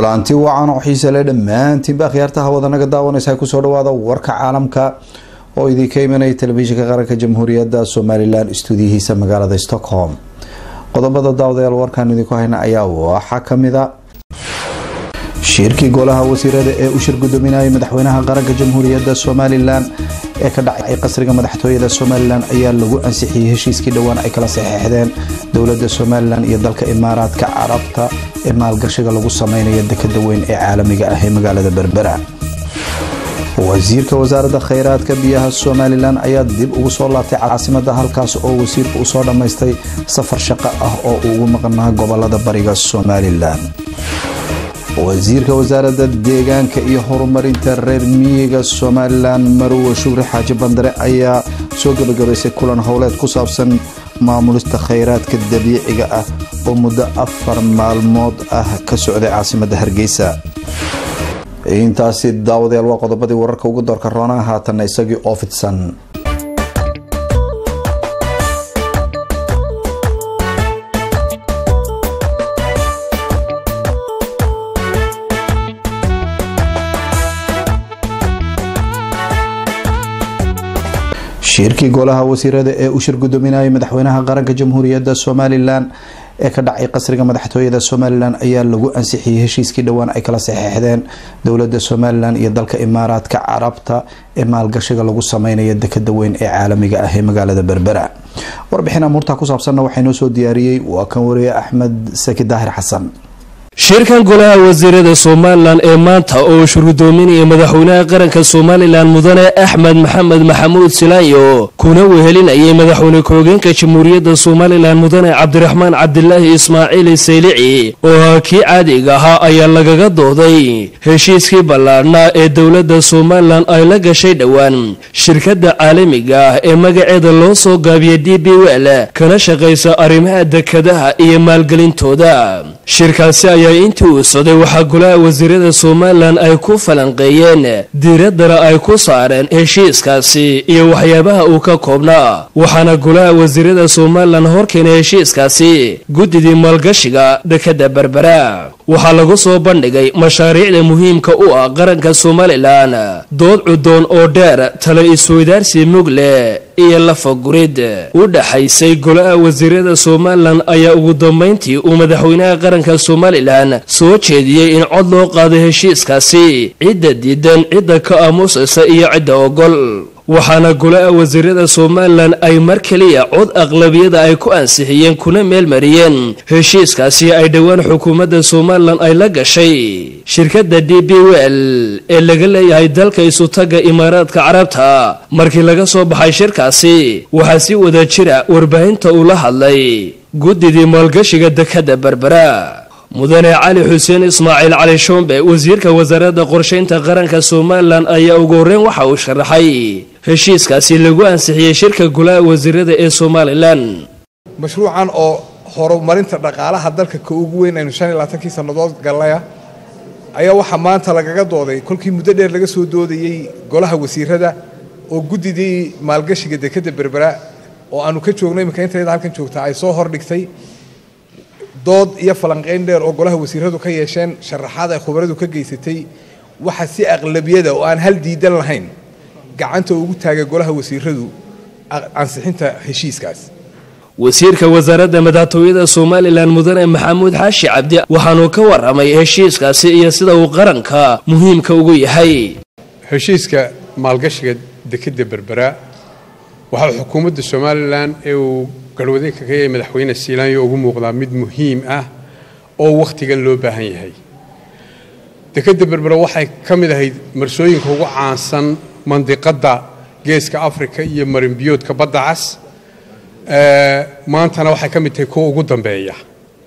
kulanti wacan oo xiise le dhammaantiinba akhyaartaha wadanaga daawanaysa kusoo dhawaada warka caalamka oo idinka imanaya telefishinka qaranka jamhuuriyadda somalilan stuudiyihiisa magaalada stockholm qodobada daawadayaal warkaan idinku hayna ayaa waxaa kamida shirkii golaha wasiirada ee u shir gudoominayay madaxweynaha qaranka jamhuuriyadda somalilan ee ka dhacay qasriga madaxtooyada somalilan ayaa lagu ansixiyey heshiiskii dhowaan ay kala saxeixdeen dowlada somalilan iyo dalka imaaraadka carabta ee maalgashiga lagu sameynaya dekada weyn ee caalamiga ah ee magaalada berbera wasiirka wasaaradda kheyraadka biyaha somalilan ayaa dib ugu soo laabtay caasimada halkaas oo wasiirku usoo dhammaystay safar shaqo ah oo ugu maqnaa gobolada bariga somalilan wasiirka wasaaradda deegaanka iyo horumarinta reer miyiga somalilan marowe shukri xaaji bandare ayaa soo gabagabaysay kulan howleed ku saabsan maamulista kheyraadka dabiiciga ah oo muddo afar maalmood ah ka socday caasimada hargeysa intaasi daawadayaal waa qodobadii wararka ugu doorka roonaa haatanna isagii oo fidsan shirkii golaha wasiirada ee u shir gudoominayay madaxweynaha qaranka jamhuuriyadda somalilan ee ka dhacay qasriga madaxtooyada somalilan ayaa lagu ansixiyey heshiiskii dhowaan ay kala saxeixdeen dowlada somalilan iyo dalka imaaraadka carabta ee maalgashiga lagu sameynaya dekada weyn ee caalamiga ah ee magaalada berbera warbixin amuurta ku saabsanna waxaa inoo soo diyaariyey waa kan wariye axmed saki daahir xasan shirkan golaha wasiirada somalilan ee maanta oo shurgudoominaya madaxweynaha qaranka somalilan mudane axmed maxamed maxamuud silaanyo kuna wehelinayay madaxweyne ku-hogeenka jamhuuriyadda somalilan mudane cabdiraxmaan cabdilaahi ismaaciil saylici oo haa kii caadiga ahaa ayaa lagaga dooday heshiiskii ballaadhnaa ee dowladda somalilan ay la gashay dhowaan shirkadda caalamiga ah ee magaceeda loo soo gaabiya d b wel kana shaqaysa arrimaha dekadaha iyo maalgelintooda shirkaasi ayaa intii uu socday waxaa golaha wasiirada somalilan ay ku falanqeeyeen diiraddana ay ku saareen heshiiskaasi iyo waxyaabaha uu ka koobnaa waxaana golaha wasiirada somalilan horkeenay heshiiskaasi guddidii maalgashiga dekadda berbera waxaa lagu soo bandhigay mashaariicda muhiimka u ah qaranka somalilan dood cudoon oo dheer tala isweydaarsi mug leh iyo lafagurid u dhaxaysay golaha wasiirada somalilan ayaa ugu dambayntii uu madaxweynaha qaranka somalilan soo jeediyey in cod loo qaado heshiiskaasi cidda diidan cidda ka aamusaysa iyo cidda ogol waxaana golaha wasiirada somalilan ay mar keliya cod aqlabiyada ay ku ansixiyeen kuna meelmariyeen heshiiskaasi ay dhowaan xukuumadda somalilan ay la gashay shirkadda d b wel ee laga leeyahay dalka isutaga imaaraadka carabta markii laga soo baxay shirkaasi waxaa si wada jira warbaahinta uu la hadlay guddidii maalgashiga dekadda berbera mudane cali xuseen ismaaciil cali shoombe wasiirka wasaaradda qorshaynta qaranka somalilan ayaa ugu horreyn waxa uu sharaxay heshiiskaasi lagu ansixiyey shirka golaha wasiirada ee somalilan mashruucan oo horumarinta dhaqaalaha dalka ka ugu weyn aynu shan iyo labaatankii sannadood gallaya ayaa waxaa maanta lagaga dooday kolkii muddo dheer laga soo doodayey golaha wasiirada oo guddidii maalgashiga dekadda berbera oo aanu ka joogno iminka intayada halkan joogtaa ay soo hordhigtay dood iyo falanqayn dheer oo golaha wasiiradu ka yeesheen sharaxaad ay khubaradu ka geysatay waxa si aqlabiyada oo aan hal diidan lahayn gacanta ugu taagay golaha wasiiradu ansixinta heshiiskaas wasiirka wasaaradda madaxtooyada somalilan mudane maxamuud xaashi cabdi waxaanuu ka waramay heshiiskaasi iyo sida uu qaranka muhiimka ugu yahay heshiiska maalgashiga dekadda berbera waxaa xukuumadda somalilan ee uu garhwadeenka ka yahay madaxweyne siilaanyo ugu muuqdaa mid muhiim ah oo wakhtigan loo baahan yahay dekadda berbera waxay ka mid ahayd marsooyinka ugu caansan mandiqadda geeska afrika iyo marinbiyoodka badda cas maantana waxay ka mid tahay kuwa ugu dambeeya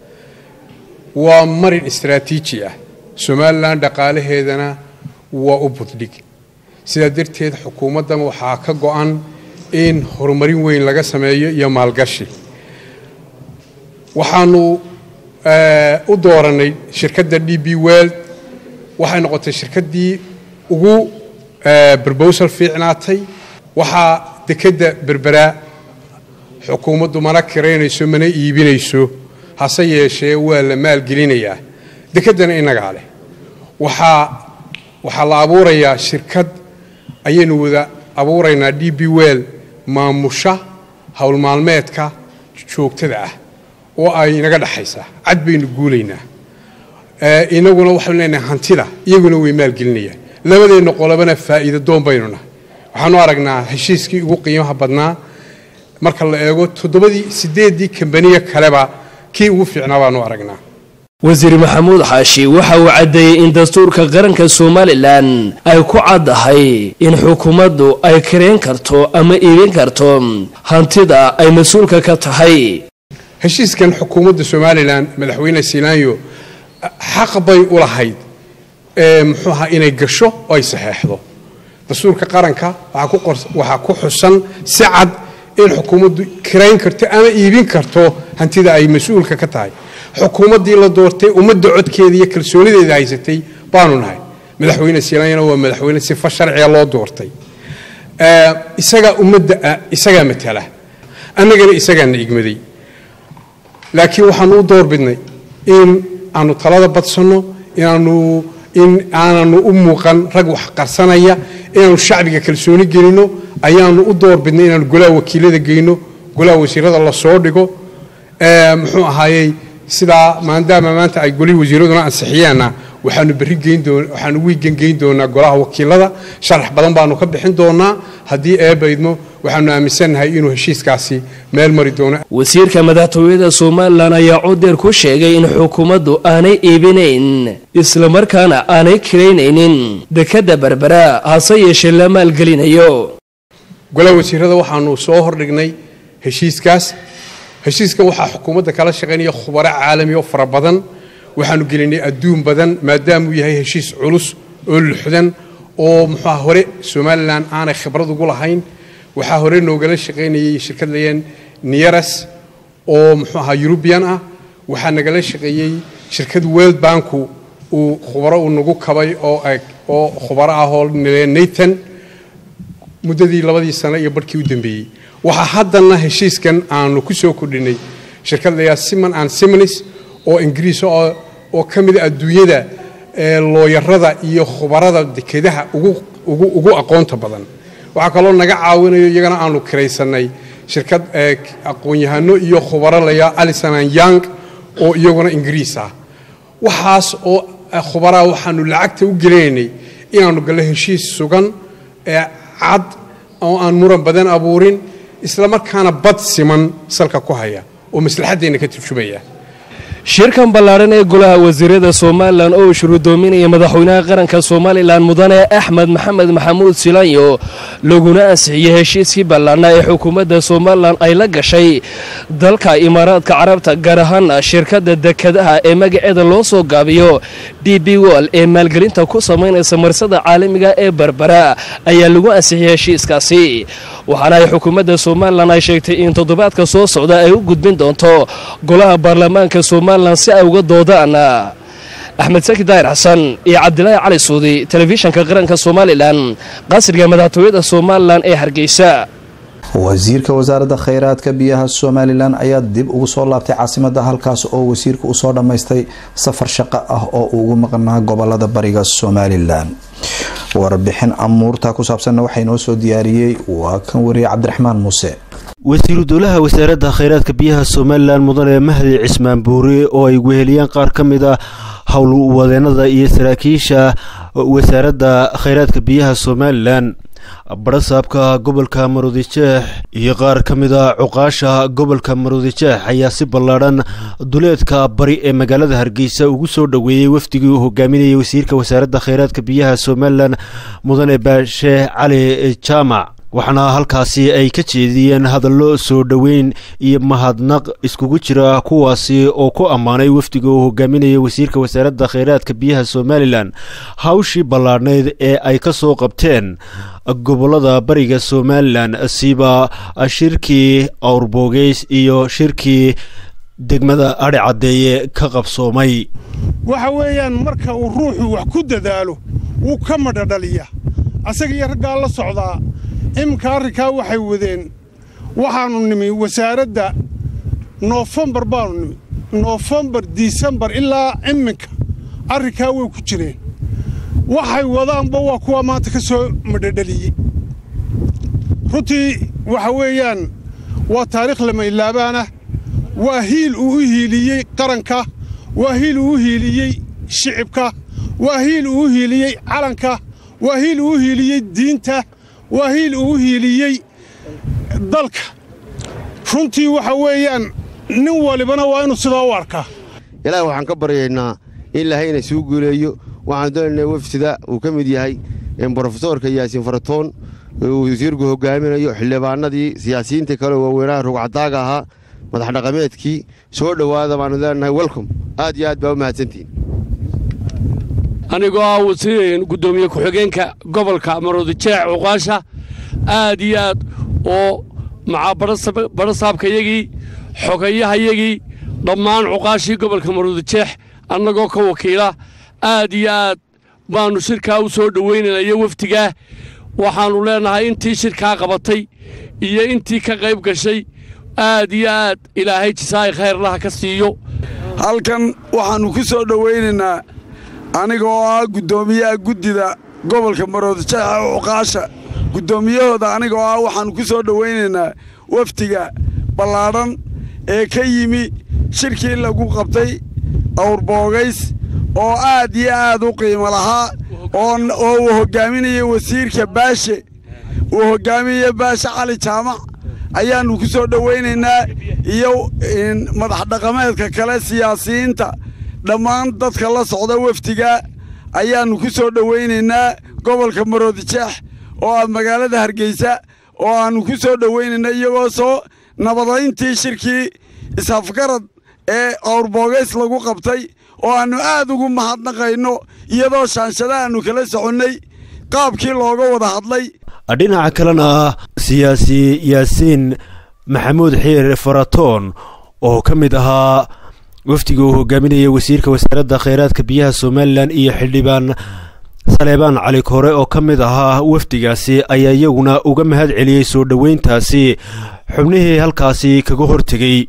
waa marin istaraatiiji ah somalilan dhaqaalaheedana waa u buddhig sidaa darteed xukuumaddan waxaa ka go'an in horumarin weyn laga sameeyo iyo maalgashi waxaanu u doorannay shirkadda d b world waxay noqotay shirkaddii ugu brobosal fiicnaatay waxaa dekedda berberaa xukuumaddu mana kiraynayso mana iibinayso hase yeeshee waa la maalgelinayaa dekeddana innagaa leh waxaa waxaa la abuurayaa shirkad ayaynu wada abuuraynaa d b well maamusha howlmaalmeedka joogtada ah oo ay inaga dhexaysaa cad baynu guulaynaa inaguna waxaynu leenahay hantida iyaguna way maalgelinayaan labadeenna qolobana faa'iida doon baynu nahay waxaanu aragnaa heshiiskii ugu qiimaha badnaa marka la eego toddobadii siddeeddii kambaniya kaleba kii ugu fiicnaa baanu aragnaa wasiir maxamuud xaashi waxa uu caddeeyey in dastuurka qaranka somalilan ay ku caddahay in xukuumaddu ay kareen karto ama iibin karto hantida ay mas-uulka ka tahay heshiiskan xukuumadda somalilan madaxweyne silaanyo xaq bay u lahayd muxuu ahaa inay gasho oo ay saxeexdo dastuurka qaranka waxaa ku xusan si cad in xukuumaddu kirayn karto ama iibin karto hantida ay mas-uulka ka tahay xukuumaddii la doortay ummadda codkeeda iyo kalsoonideeda haysatay baanu nahay madaxweyne silaanyana waa madaxweyne sifa sharciga loo doortay isagaa ummadda isagaa matala annagana isagaana igmaday laakiin waxaanu u doorbidnay in aanu talada badsanno inaanu in aananu u muuqan rag wax qarsanaya inaanu shacbiga kalsooni gelino ayaanu u doorbidnay inaanu golaha wakiilada geyno golaha wasiirada lasoo dhigo muxuu ahaayey sidaa maadaama maanta ay golihii wasiiraduna ansixiyeenna waxaanu berri geyn doon waxaanu wiigan geyn doonaa golaha wakiilada sharax badan baanu ka bixin doonaa haddii eebba idmo waxaanu aaminsannahay inuu heshiiskaasi meel mari doono wasiirka madaxtooyada somalilan ayaa codeer ku sheegay in xukuumaddu aanay iibinayn islamarkaana aanay kiraynaynin dekadda berbera hase yeeshee la maalgelinayo golaha wasiirada waxaanu soo hordhignay heshiiskaas heshiiskan waxaa xukuumadda kala shaqaynaya khubaro caalami oo fara badan waxaanu gelinay adduun badan maadaamuu yahay heshiis culus oo luxdan oo muxuuha hore somalilan aanay khibrad ugu lahayn waxaa hore noogala shaqaynayay shirkad layeen nieras oo muxuu ahaa eurubian ah waxaa nagala shaqeeyey shirkad world banku uu khubaro uu nagu kabay oo oo khubaro ah oo nathan muddadii labadii sano iyo barhkii u dambeeyey waxaa haddana heshiiskan aanu ku soo kordhinay shirkad layaa simon and simonis oo ingiriis oo ka mida adduunyada looyarada iyo khubarada dekedaha ugu aqoonta badan waxaa kaloo naga caawinayo iyagana aanu kiraysanay shirkad aqoon-yahano iyo khubaro layaa alisonan young oo iyaguna ingiriis ah waxaas oo khubaraha waxaanu lacagta u gelinaynay inaanu gallo heshiis sugan cad oo aan muran badan abuurin isla markaana bad siman salka ku haya oo maslaxaddeenna ka turjumaya shirkan ballaadhan ee golaha wasiirada somalilan oo shuruudoominaya madaxweynaha qaranka somalilan mudane axmed maxamed maxamuud silaanyo laguna ansixiyey heshiiskii ballaadhnaa ee xukuumadda somalilan ay la gashay dalka imaaraadka carabta gaar ahaana shirkadda dekadaha ee magaceeda loo soo gaabiyo d b wol ee maalgelinta ku samaynaysa marsada caalamiga ee berbera ayaa lagu ansixiyey heshiiskaasi waxaana ay xukuumadda somalilan ay sheegtay in toddobaadka soo socda ay u gudbin doonto golaha baarlamaanka somalilan si ay uga doodaan axmed saki daahir xasan iyo cabdilaahi cali suudi telefishanka qaranka somalilan qasriga madaxtooyada somalilan ee hargeysa wasiirka wasaaradda kheyraadka biyaha somalilan ayaa dib ugu soo laabtay caasimada halkaas oo wasiirka uu soo dhammaystay safar shaqo ah oo uu ugu maqnaa gobolada bariga somalilan warbixin amuurta ku saabsanna waxaa inoo soo diyaariyey waa kan wariye cabdiraxmaan muuse wasiiru dowlaha wasaaradda kheyraadka biyaha somalilan mudane mahdi cismaan buuri oo ay weheliyaan qaar ka mid a howlwadeenada iyo saraakiisha wasaaradda kheyraadka biyaha somalilan barasaabka gobolka maruudijeex iyo qaar ka mid a cuqaasha gobolka maruudijeex ayaa si ballaadhan duleedka bari ee magaalada hargeysa ugu soo dhoweeyey wafdigii uu hogaaminayay wasiirka wasaaradda kheyraadka biyaha somalilan mudane baashe cali jaamac waxaana halkaasi ay ka jeediyeen hadallo soo dhoweyn iyo mahadnaq iskugu jira kuwaasi oo ku ammaanay wafdiga uu hogaaminayay wasiirka wasaaradda kheyraadka biyaha somalilan hawshii ballaadhnayd ee ay ka soo qabteen gobolada bariga somalilan siba shirkii awrboogeys iyo shirkii degmada adhi caddeeye ka qabsoomay waxa weeyaan marka uu ruuxu wax ku dadaalo wuu ka madhadhaliya asaga iyo raggaa la socdaa iminka arrinkaa waxay wadeen waxaannu nimi wasaaradda noofembar baannu nimi noofembar disembar ilaa iminka arrinkaa way ku jireen waxay wadaanba waa kuwa maanta ka soo madhadheliyey runtii waxa weeyaan waa taariikh lama ilaabaana waa hiil uu u hiiliyey qaranka waa hiil uu u hiiliyey shicibka waa hiil uu u hiiliyey calanka waa hiil uu u hiiliyey diinta waa hiil uu u hiiliyey dalka runtii waxa weeyaan nin walibana waa inuu sidaa u arkaa ilaahi waxaan ka baryaynaa in ilaahay ina suu guuleeyo waxaan doonaynaa wafsida uu ka mid yahay brofesoorka yaasiin faratoon uu wasiirku hogaaminayo xildhibaanadii siyaasiyiinta kale waaweynaha rugcadaaga ahaa madax dhaqameedkii soo dhowaada baanu leenahay welcom aad iyo aad baa u mahadsantihiin anigoo ah wasiir guddoomiye ku-xigeenka gobolka maroodijeec cuqaasha aad iyo aad oo macaa badhasaabkayagii xogayahayagii dhammaan cuqaashii gobolka maroodijeex annagoo ka wakiila aad iyo aad baannu shirkaa u soo dhowaynaynayo wafdigaa waxaannu leennahay intii shirkaa qabatay iyo intii ka qayb gashay aad iyo aad ilaahay jisaa'i khayrlaha ka siiyo halkan waxaannu ku soo dhowaynaynaa anigoo ah guddoomiyaha guddida gobolka maroodijeexa cuqaasha guddoomiyahooda anigoo ah waxaannu ku soo dhowaynaynaa wafdiga ballaadhan ee ka yimi shirkii lagu qabtay awrboogays oo aad iyo aad u qiimo lahaa oo uu hoggaaminaya wasiirka baashe uu hoggaaminaya baashe cali jaamac ayaannu ku soo dhowaynaynaa iyo madax dhaqameedka kale siyaasiyiinta dhammaan dadka la socda wafdiga ayaannu ku soo dhowaynaynaa gobolka maroodijeex oo ah magaalada hargeysa oo aannu ku soo dhowaynayna iyagoo soo nabadayntii shirkii isafgarad ee awrboogays lagu qabtay oo aannu aad ugu mahadnaqayno iyadoo shaanshadahaannu kala soconnay qaabkii looga wada hadlay dhinaca kalena siyaasi yaasiin maxamuud xiir faratoon oo ka mid ahaa wafdiga uu hogaaminayay wasiirka wasaaradda kheyraadka biyaha somalilan iyo xildhibaan saleebaan cali kore oo ka mid ahaa wafdigaasi ayaa iyaguna uga mahad celiyey soo dhoweyntaasi xubnihii halkaasi kaga hortegey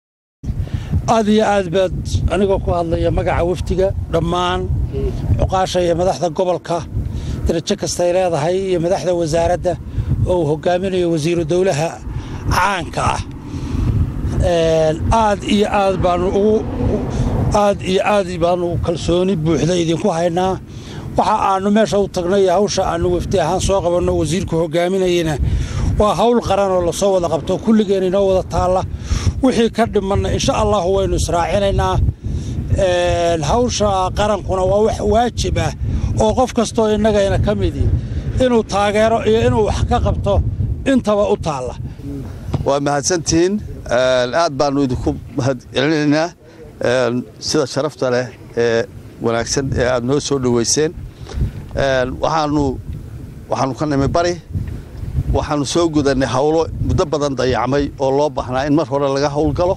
aad iyo aad baad anigoo ku hadlaya magaca wafdiga dhammaan cuqaasha iyo madaxda gobolka darajo kastay leedahay iyo madaxda wasaaradda oo uu hogaaminayo wasiiru dowlaha caanka ah aad iyo aad baanu ugu aad iyo aad baanu kalsooni buuxda idinku haynaa waxa aannu meesha u tagnay hawsha aannu wafdi ahaan soo qabanno wasiirku hogaaminayena waa hawl qaran oo lasoo wada qabto kulligeen inoo wada taalla wixii ka dhimanna insha allahu waynu israacinaynaa hawsha qarankuna waa wax waajib ah oo qof kastoo innagayna ka midi inuu taageero iyo inuu wax ka qabto intaba u taalla waa mahadsantihiin aad baannu idinku mahad celinaynaa sida sharafta leh ee wanaagsan ee aad noo soo dhoweyseen waxaanu waxaanu ka nimi bari waxaanu soo gudannay hawlo muddo badan dayacmay oo loo baahnaa in mar hore laga howlgalo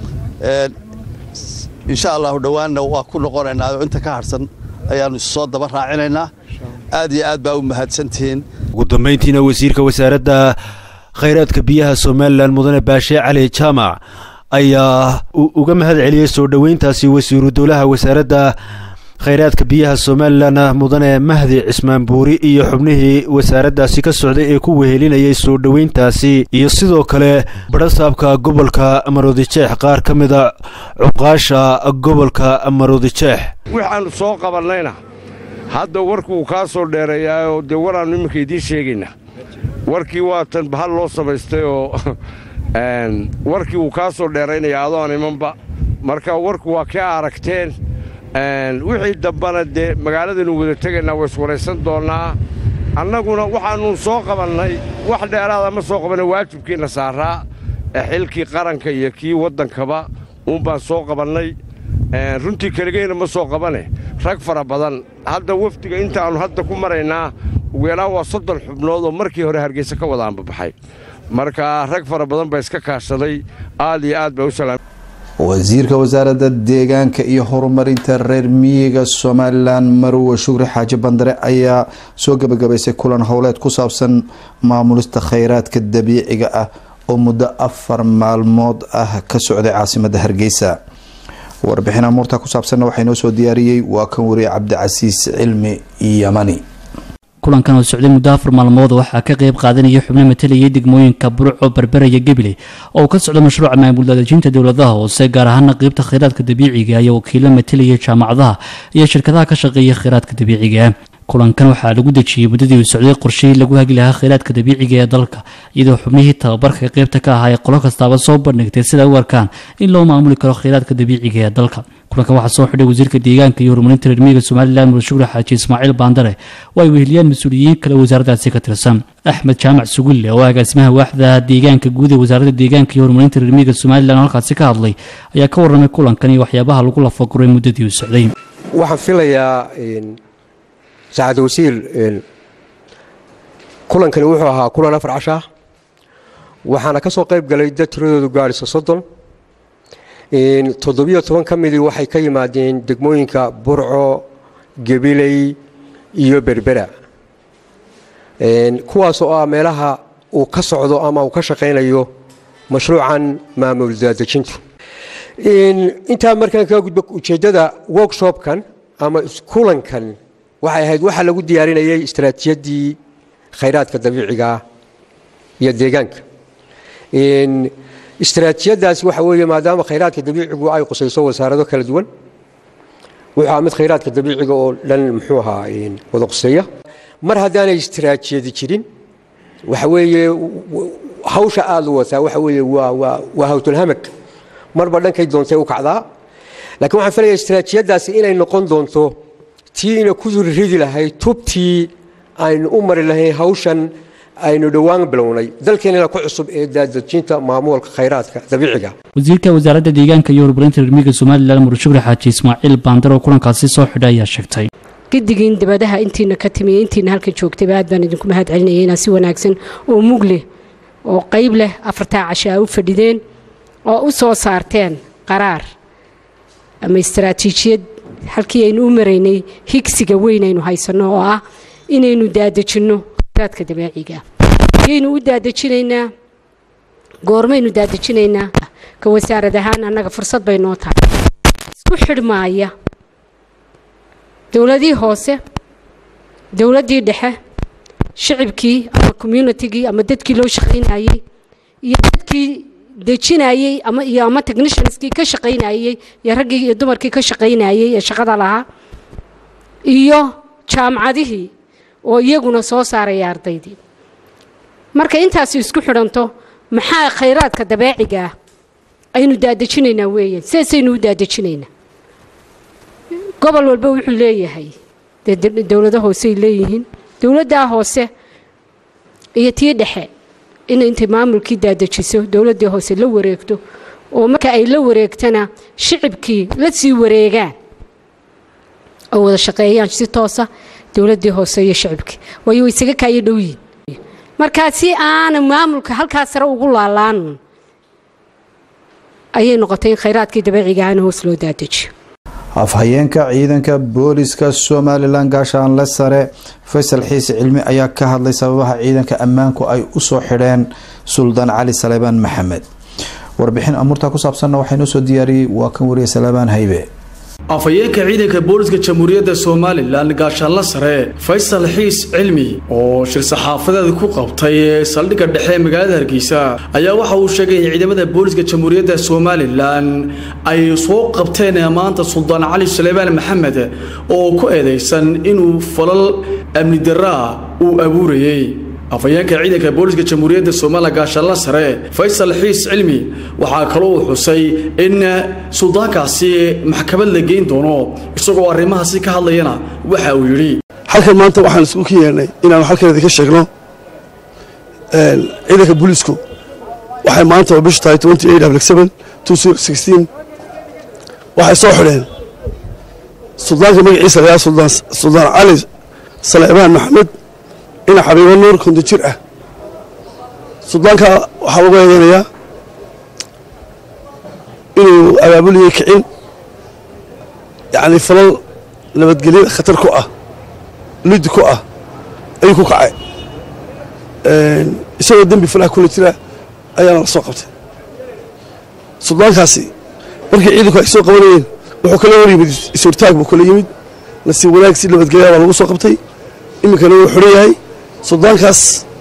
insha allahu dhowaanna waa ku noqonaynaa oo inta ka harsan ayaannu issoo daba raacinaynaa aad iyo aad baa u mahadsantihiin ugu dambayntiina wasiirka wasaaradda khayraadka biyaha somalilan mudane baashe cali jaamac ayaa uga mahad celiyey soo dhoweyntaasi wasiiru dowlaha wasaaradda khayraadka biyaha somalilan mudane mahdi cismaan buuri iyo xubnihii wasaaraddaasi ka socday ee ku wehelinayay soo dhoweyntaasi iyo sidoo kale badhasaabka gobolka maroodijeex qaar ka mida cuqaasha gobolka maroodijeex waxaannu soo qabannayna hadda warkuu kaa soo dheereeyaayoo dee waraannu iminka idiin sheegaynaa warkii waatan bahal loo samaystay oo warkii wuu kaa soo dheeraynaya adoon imanba marka warku waa kaa aragteen wixii dambana dee magaaladaynu wada tegaynaa waa iswaraysan doonnaa annaguna waxaannu soo qabannay wax dheeraada ma soo qabanna waajibkiinna saaraa xilkii qaranka iyo kii waddankaba uunbaan soo qabannay runtii keligeyna ma soo qabane rag fara badan hadda wafdiga intaannu hadda ku maraynaa ugu yaraan waa soddon xubnood oo markii hore hargeysa ka wada anbabaxay marka rag fara badan baa iska kaashaday aad iyo aad baa u salaam wasiirka wasaaradda deegaanka iyo horumarinta reer miyiga somalilan marowe shukri xaaji bandare ayaa soo gebagabaysay kulan howleed ku saabsan maamulista khayraadka dabiiciga ah oo muddo afar maalmood ah ka socday caasimadda hargeysa warbixin amuurta ku saabsanna waxaa inoo soo diyaariyey waa kan wariye cabdicasiis cilmi yamani kulankan oo socday muddo afar maalmood waxaa ka qayb qaadanaya xubno matalayay degmooyinka burco berberaya gebile oo ka socda mashruuca maamul daadejinta dowladaha hoose gaar ahaana qeybta kheyraadka dabiiciga iyo wakiilo matalaya jaamacadaha iyo shirkadaha ka shaqeeya kheyraadka dabiiciga kulankan waxaa lagu dejiyey muddadii uu socday qorshihii lagu hagi lahaa kheyraadka dabiiciga ee dalka iyadoo xubnihii tababarka qeybta ka ahaa ee qolo kastaaba soo bandhigtay sida u arkaan in loo maamuli karo kheyraadka dabiiciga ee dalka kulankan waxaa soo xidhay wasiirka deegaanka iyo horumarinta reermiyiga somalilan mudashuure xaaji ismaaciil baandare oo ay weheliyaan mas-uuliyiin kale wasaaraddaasi ka tirsan axmed jaamac sugulle oo agaasimaha waaxda deegaanka guud ee wasaaradda deegaanka iyo horumarinta reermiyiga somalilan oo halkaasi ka hadlay ayaa ka warramay kulankan iyo waxyaabaha lagu lafaguray muddadii uu socday waxaan filayaa saacad wasiir kulankani wuxuu ahaa kulan afar casha ah waxaana ka soo qayb galay dad tiradoodu gaadhisa soddon toddobiyo toban ka midii waxay ka yimaadeen degmooyinka burco gabiley iyo berbera kuwaasoo ah meelaha uu ka socdo ama uu ka shaqaynayo mashruucan maamul daadejintu intaa markaan kaa gudbo ujeeddada workshopkan ama kulankan waxay ahayd waxaa lagu diyaarinayay istaraatiijaddii khayraadka dabiiciga iyo deegaanka istaraatiijiyadaasi waxa weeye maadaama khayraadka dabiicigu ay qusayso wasaarado kala duwan wuxuu ahaa mid khayraadka dabiiciga oo dhan muxuu ahaa wada quseeya mar haddaanay istaraatijiyadi jirin waxa weeye hawsha aada u wataa waxa weeye waa waa waa hawtulhamag marba dhankay doontay u kacdaa laakiin waxaan filayaa istaraatijiyadaasi inay noqon doonto tiina ku ridi lahayd tubtii aynu u mari lahayn hawshan aynu dhowaan bilownay dalkeenana ku cusub ee daadejinta maamulka khayraadka dabiiciga wasiirka wasaaradda deegaanka iyo horumarinta reermiyiga somalilan mudashuure xaaji ismaaciil baandar oo kulankaasi soo xidhay ayaa sheegtay giddigiin dibadaha intiina ka timiya intiina halka joogtayba aad baan idinku mahad celinaya inaa si wanaagsan oo mug leh oo qayb leh afartaa casha a u fadhideen oo u soo saarteen qaraar ama istaraatiijiyad halkii aynu u maraynay higsiga weyn aynu haysanno oo ah inaynu daadejinno khayraadka dabeeciga yaynu u daadejinaynaa goormaynu daadejinaynaa ka wasaarad ahaan annaga fursad bay noo tahay isku xidhmaaya dowladii hoose dowladdii dhexe shicibkii ama communitigii ama dadkii loo shaqaynayey iyo dadkii dejinayey ama iyo ama technicianskii ka shaqaynayey iyo raggii iyo dumarkii ka shaqaynayey ee shaqada lahaa iyo jaamacadihii oo iyaguna soo saaraya ardaydii marka intaasi isku xidhanto maxaa khayraadka dabeeciga ah aynu daadejinaynaa weeyaan sidaasaynu u daadejinaynaa gobol walba wuxuu leeyahay dee dowlado hoosey leeyihiin dowladdaa hoose iyo tii dhexe inay intay maamulkii daadejiso dowladdii hoose la wareegto oo marka ay la wareegtana shicibkii la sii wareegaan oo wada shaqeeyaan si toosa dowladdii hoose iyo shicibkii waayo way isaga kaayo dhow yihin markaa si aana maamulka halkaa sare ugu laalaan ayay noqotay in khayraadkii dabeeciga ahna hoos loo daadejiyo afhayeenka ciidanka booliska somalilan gaashaanle sare faysal xiise cilmi ayaa ka hadlay sababaha ciidanka ammaanku ay usoo xidheen suldaan cali salebaan maxamed warbixin amuurta ku saabsanna waxaa inoo soo diyaariyey waa kan wariye salebaan haybe afhayeenka ciidanka booliska jamhuuriyadda somalilan gaashaanla sare faysal xiis cilmi oo shir saxaafadeed ku qabtay ee saldhigga dhexe ee magaalada hargeysa ayaa waxa uu sheegay in ciidamada booliska jamhuuriyadda somalilan ay soo qabteen maanta suldaan cali suleymaan maxamed oo ku eedeysan inuu falal amni daraa uu abuurayey afhayeenka ciidanka booliska jamhuuriyadda somalilan gaashaanla sare faysal xiis cilmi waxaa kaloo uu xusay in suldaankaasi maxkamad la geyn doono isagoo arrimahaasi ka hadlayana waxa uu yidhi halkan maanta waxaan isku ka yeernay inaanu halkan idinka sheegno ciidanka booliisku waxay maanta oo bishu tahay waxay soo xidheen suldaanka magaciisa la yidhaha suldaan cali saleebaan maxamed ina xabiibo nuur konto jir ah suldaanka waxaa lagu eedeynayaa inuu abaabuliyey kicin yacni falal nabadgelyada khatar ku ah lidi ku ah ayuu ku kacay isagoo dembi falaha kula jira ayaana la soo qabtay suldaankaasi markii ciidanku ay soo qabanayeen wuxuu kala hor yimid is-hortaag buu kala yimid nasiib wanaag si nabadgelya baa lagu soo qabtay iminkana wuu xidhan yahay suldaankaas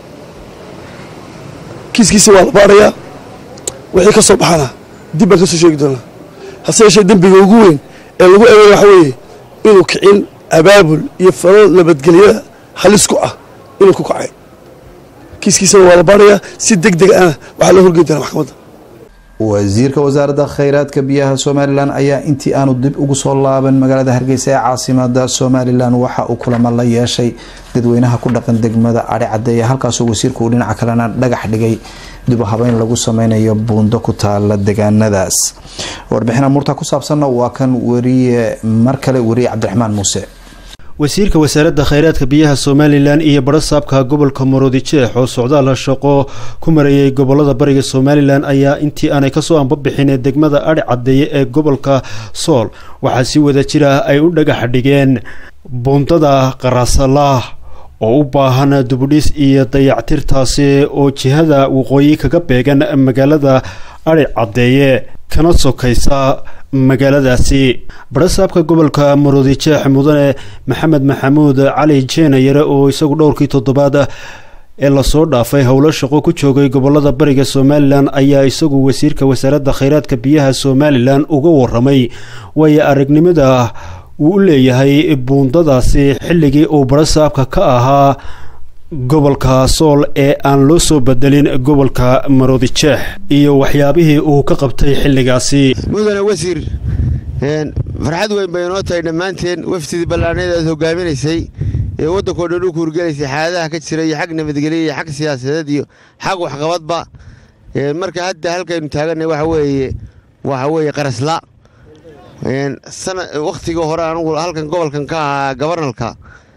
kiiskiisa waa la baarayaa wixii ka soo baxana dib baan ka soo sheegi doonaa hase yeeshee dembiga ugu weyn ee lagu eegaya waxa weeye inuu kicin abaabul iyo faro nabadgelyada halis ku ah inuu ku kacay kiiskiisana waa la baarayaa si deg deg ana waxaa loo horgeyn doonaa maxkamadda wasiirka wasaaradda kheyraadka biyaha somalilan ayaa intii aanu dib ugu soo laaban magaalada hargeysa ee caasimada somalilan waxa uu kulamo la yeeshay dadweynaha ku dhaqan degmada adhi cadeeye halkaasoo wasiirku uu dhinaca kalena dhagax dhigay dib u habeyn lagu sameynayo buundo ku taala deegaanadaas warbixin amuurta ku saabsanna waa kan wariye mar kale wariye cabdiraxmaan muuse wasiirka wasaaradda kheyraadka biyaha somalilan iyo barasaabka gobolka maroodijeex oo socdaal shaqo ku marayay gobolada bariga somalilan ayaa intii aanay kasoo ambabixin degmada adhi cadeeye ee gobolka sool waxaa si wada jir ah ay u dhagax dhigeen buundada qarasalaah oo u baahan dubudhis iyo dayactirtaasi oo jihada waqooyi kaga beegan magaalada adhi cadeeye kana sokaysa magaaladaasi barasaabka gobolka maroodijeex mudane maxamed maxamuud cali jeenayare oo isagu dhowrkii toddobaad ee lasoo dhaafay howlo shaqo ku joogay gobolada bariga somalilan ayaa isagu wasiirka wasaaradda kheyraadka biyaha somalilan uga waramay waayo aragnimada uu u leeyahay buundadaasi xilligii uu barasaabka ka ahaa gobolka sool ee aan loo soo bedelin gobolka maroodijeex iyo waxyaabihii uu ka qabtay xilligaasi mudane wasiir farxad weyn bay inoo tahay dhammaanteen wafdidii ballaaneed aad hogaaminaysay ee waddankao dhan u kuurgelaysay xaaladaha ka jira iyo xag nabadgelya iyo xag siyaasadeed iyo xag waxqabadba marka hadda halkaynu taaganay waxa weeye waxa weeye qarasla wakhtigii hore anugu halkan gobolkan ka ahaa gabarnalka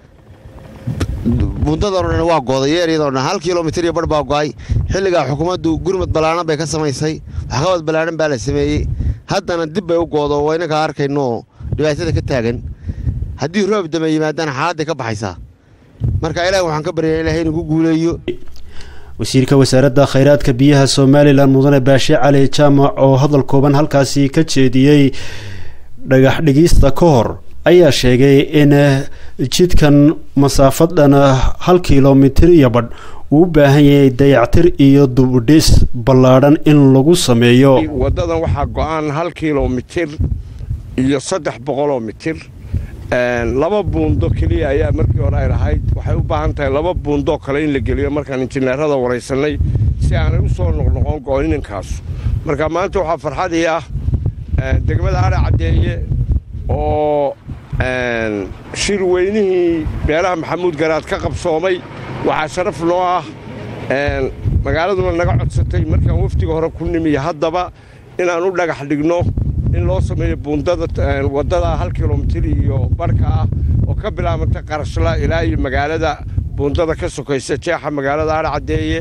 buundadan o dhan waa gooday yeeryadoo dhan hal kilomitir iyo bar baa go'ay xilligaa xukuumaddu gurmad ballaaran bay ka samaysay waxqabad ballaaran baa la sameeyey haddana dib bay u goodo waa inankaa arkaynooo dhibaatada ka taagan haddii roob dame yimaadana xaaladday ka baxaysaa marka ilaah waxaan ka baryaa ilahay inugu guuleeyo wasiirka wasaaradda kheyraadka biyaha somalilan mudane baashe cali jaamac oo hadal kooban halkaasi ka jeediyey dhagax dhigista ka hor ayaa sheegay in jidkan masaafadhan hal kilomitir iyo badh uu u baahan yahay dayactir iyo dubudhis ballaadhan in lagu sameeyo waddadan waxaa go'aan hal kilomitir iyo saddex boqoloo mitir laba buundo keliya ayaa markii hore ay lahayd waxay u baahan tahay laba buundoo kale in la geliyo markaan injineerada waraysanay si aanay u soo noqnoqon go'nininkaas marka maanta waxaa farxadii ah degmada adha caddeeye oo shir weynihii beelaha maxamuud garaad ka qabsoomay waxaa sharaf noo ah magaaladuna naga codsatay markaan wafdiga hore ku nimiyo haddaba inaan u dhagax dhigno in loo sameeyo buundada waddada hal kilomitir iyo barhka ah oo ka bilaabanta qarashla ilaa iyo magaalada buundada ka sokaysa jeexa magaalada adha caddeeye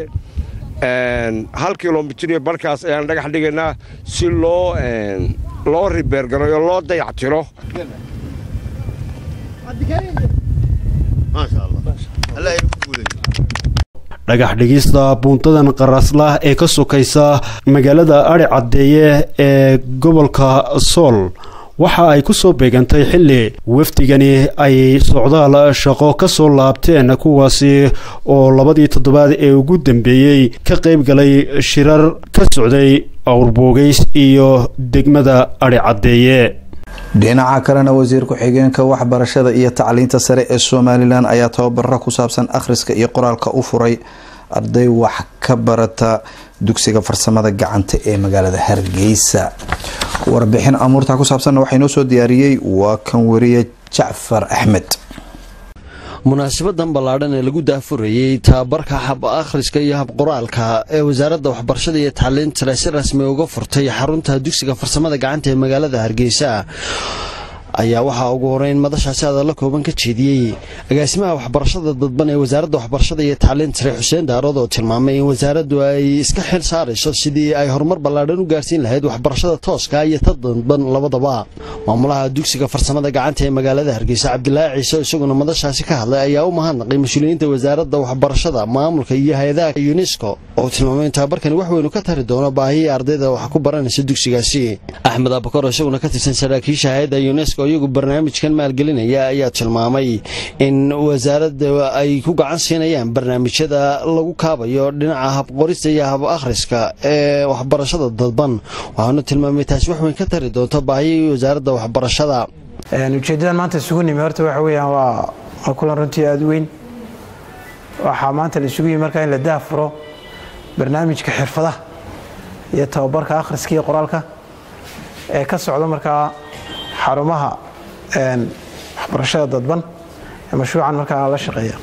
hal kilomitir iyo barhkaas ayaan dhagax dhigaynaa si loo loo ribeergarayo loo dayactiro dhagax dhigista buuntadan qaraslah ee ka sokaysa magaalada adhi caddeeye ee gobolka sool waxa ay ku soo beegantay xilli wafdigani ay socdaal shaqo ka soo laabteen kuwaasi oo labadii toddobaad ee ugu dambeeyey ka qayb galay shirar ka socday awrboogeys iyo degmada adhi caddeeye dhinaca kalena wasiir ku-xigeenka waxbarashada iyo tacliinta sare ee somalilan ayaa tababaro ku saabsan akhriska iyo qoraalka u furay arday wax ka barata dugsiga farsamada gacanta ee magaalada hargeysa warbixin amuurta ku saabsanna waxaa inoo soo diyaariyey waa kan wariye jacfar axmed munaasabadan ballaadhan ee lagu daafurayey tababarka hab akhriska iyo hab qoraalka ee wasaaradda waxbarashada iyo tacliinta sare si rasmi uga furtay xarunta dugsiga farsamada gacanta ee magaalada hargeysa ayaa waxaa ugu horeyn madashaasi hadalla kooban ka jeediyey agaasimaha waxbarashada dadban ee wasaaradda waxbarashada iyo tacliinta sare xuseen daarood oo tilmaamay in wasaaraddu ay iska xil saarayso sidii ay horumar ballaadhan u gaarsiin lahayd waxbarashada tooska iyo ta dadban labadaba maamulaha dugsiga farsamada gacanta ee magaalada hargeysa cabdilaahi ciise isaguna madashaasi ka hadlay ayaa u mahadnaqay mas-uuliyiinta wasaaradda waxbarashada maamulka iyo hay-adaha yunesko oo tilmaamay in tababarkani wax weynu ka tari doono baahiyii ardayda wax ku baranaysa dugsigaasi axmed abakor isaguna ka tirsan saraakiisha hay-adda yunesko iyagu barnaamijkan maalgelinaya ayaa tilmaamay in wasaaradda ay ku gacan siinayaan barnaamijyada lagu kaabayo dhinaca habqorista iyo hab akhriska ee waxbarashada dadban waxaanu tilmaamay taasi wax weyn ka tari doonto baahiyii wasaaradda waxbarashada ujeeddadan maanta isugu nimi horta waxa weeyaan waa kulan runtii aada u weyn waxaa maanta la isugu yimi markaa in la daafuro barnaamijka xirfadaha iyo tababarka akhriska iyo qoraalka ee ka socda markaa xarumaha waxbarashada dadban ee mashruucan markaa la shaqeeya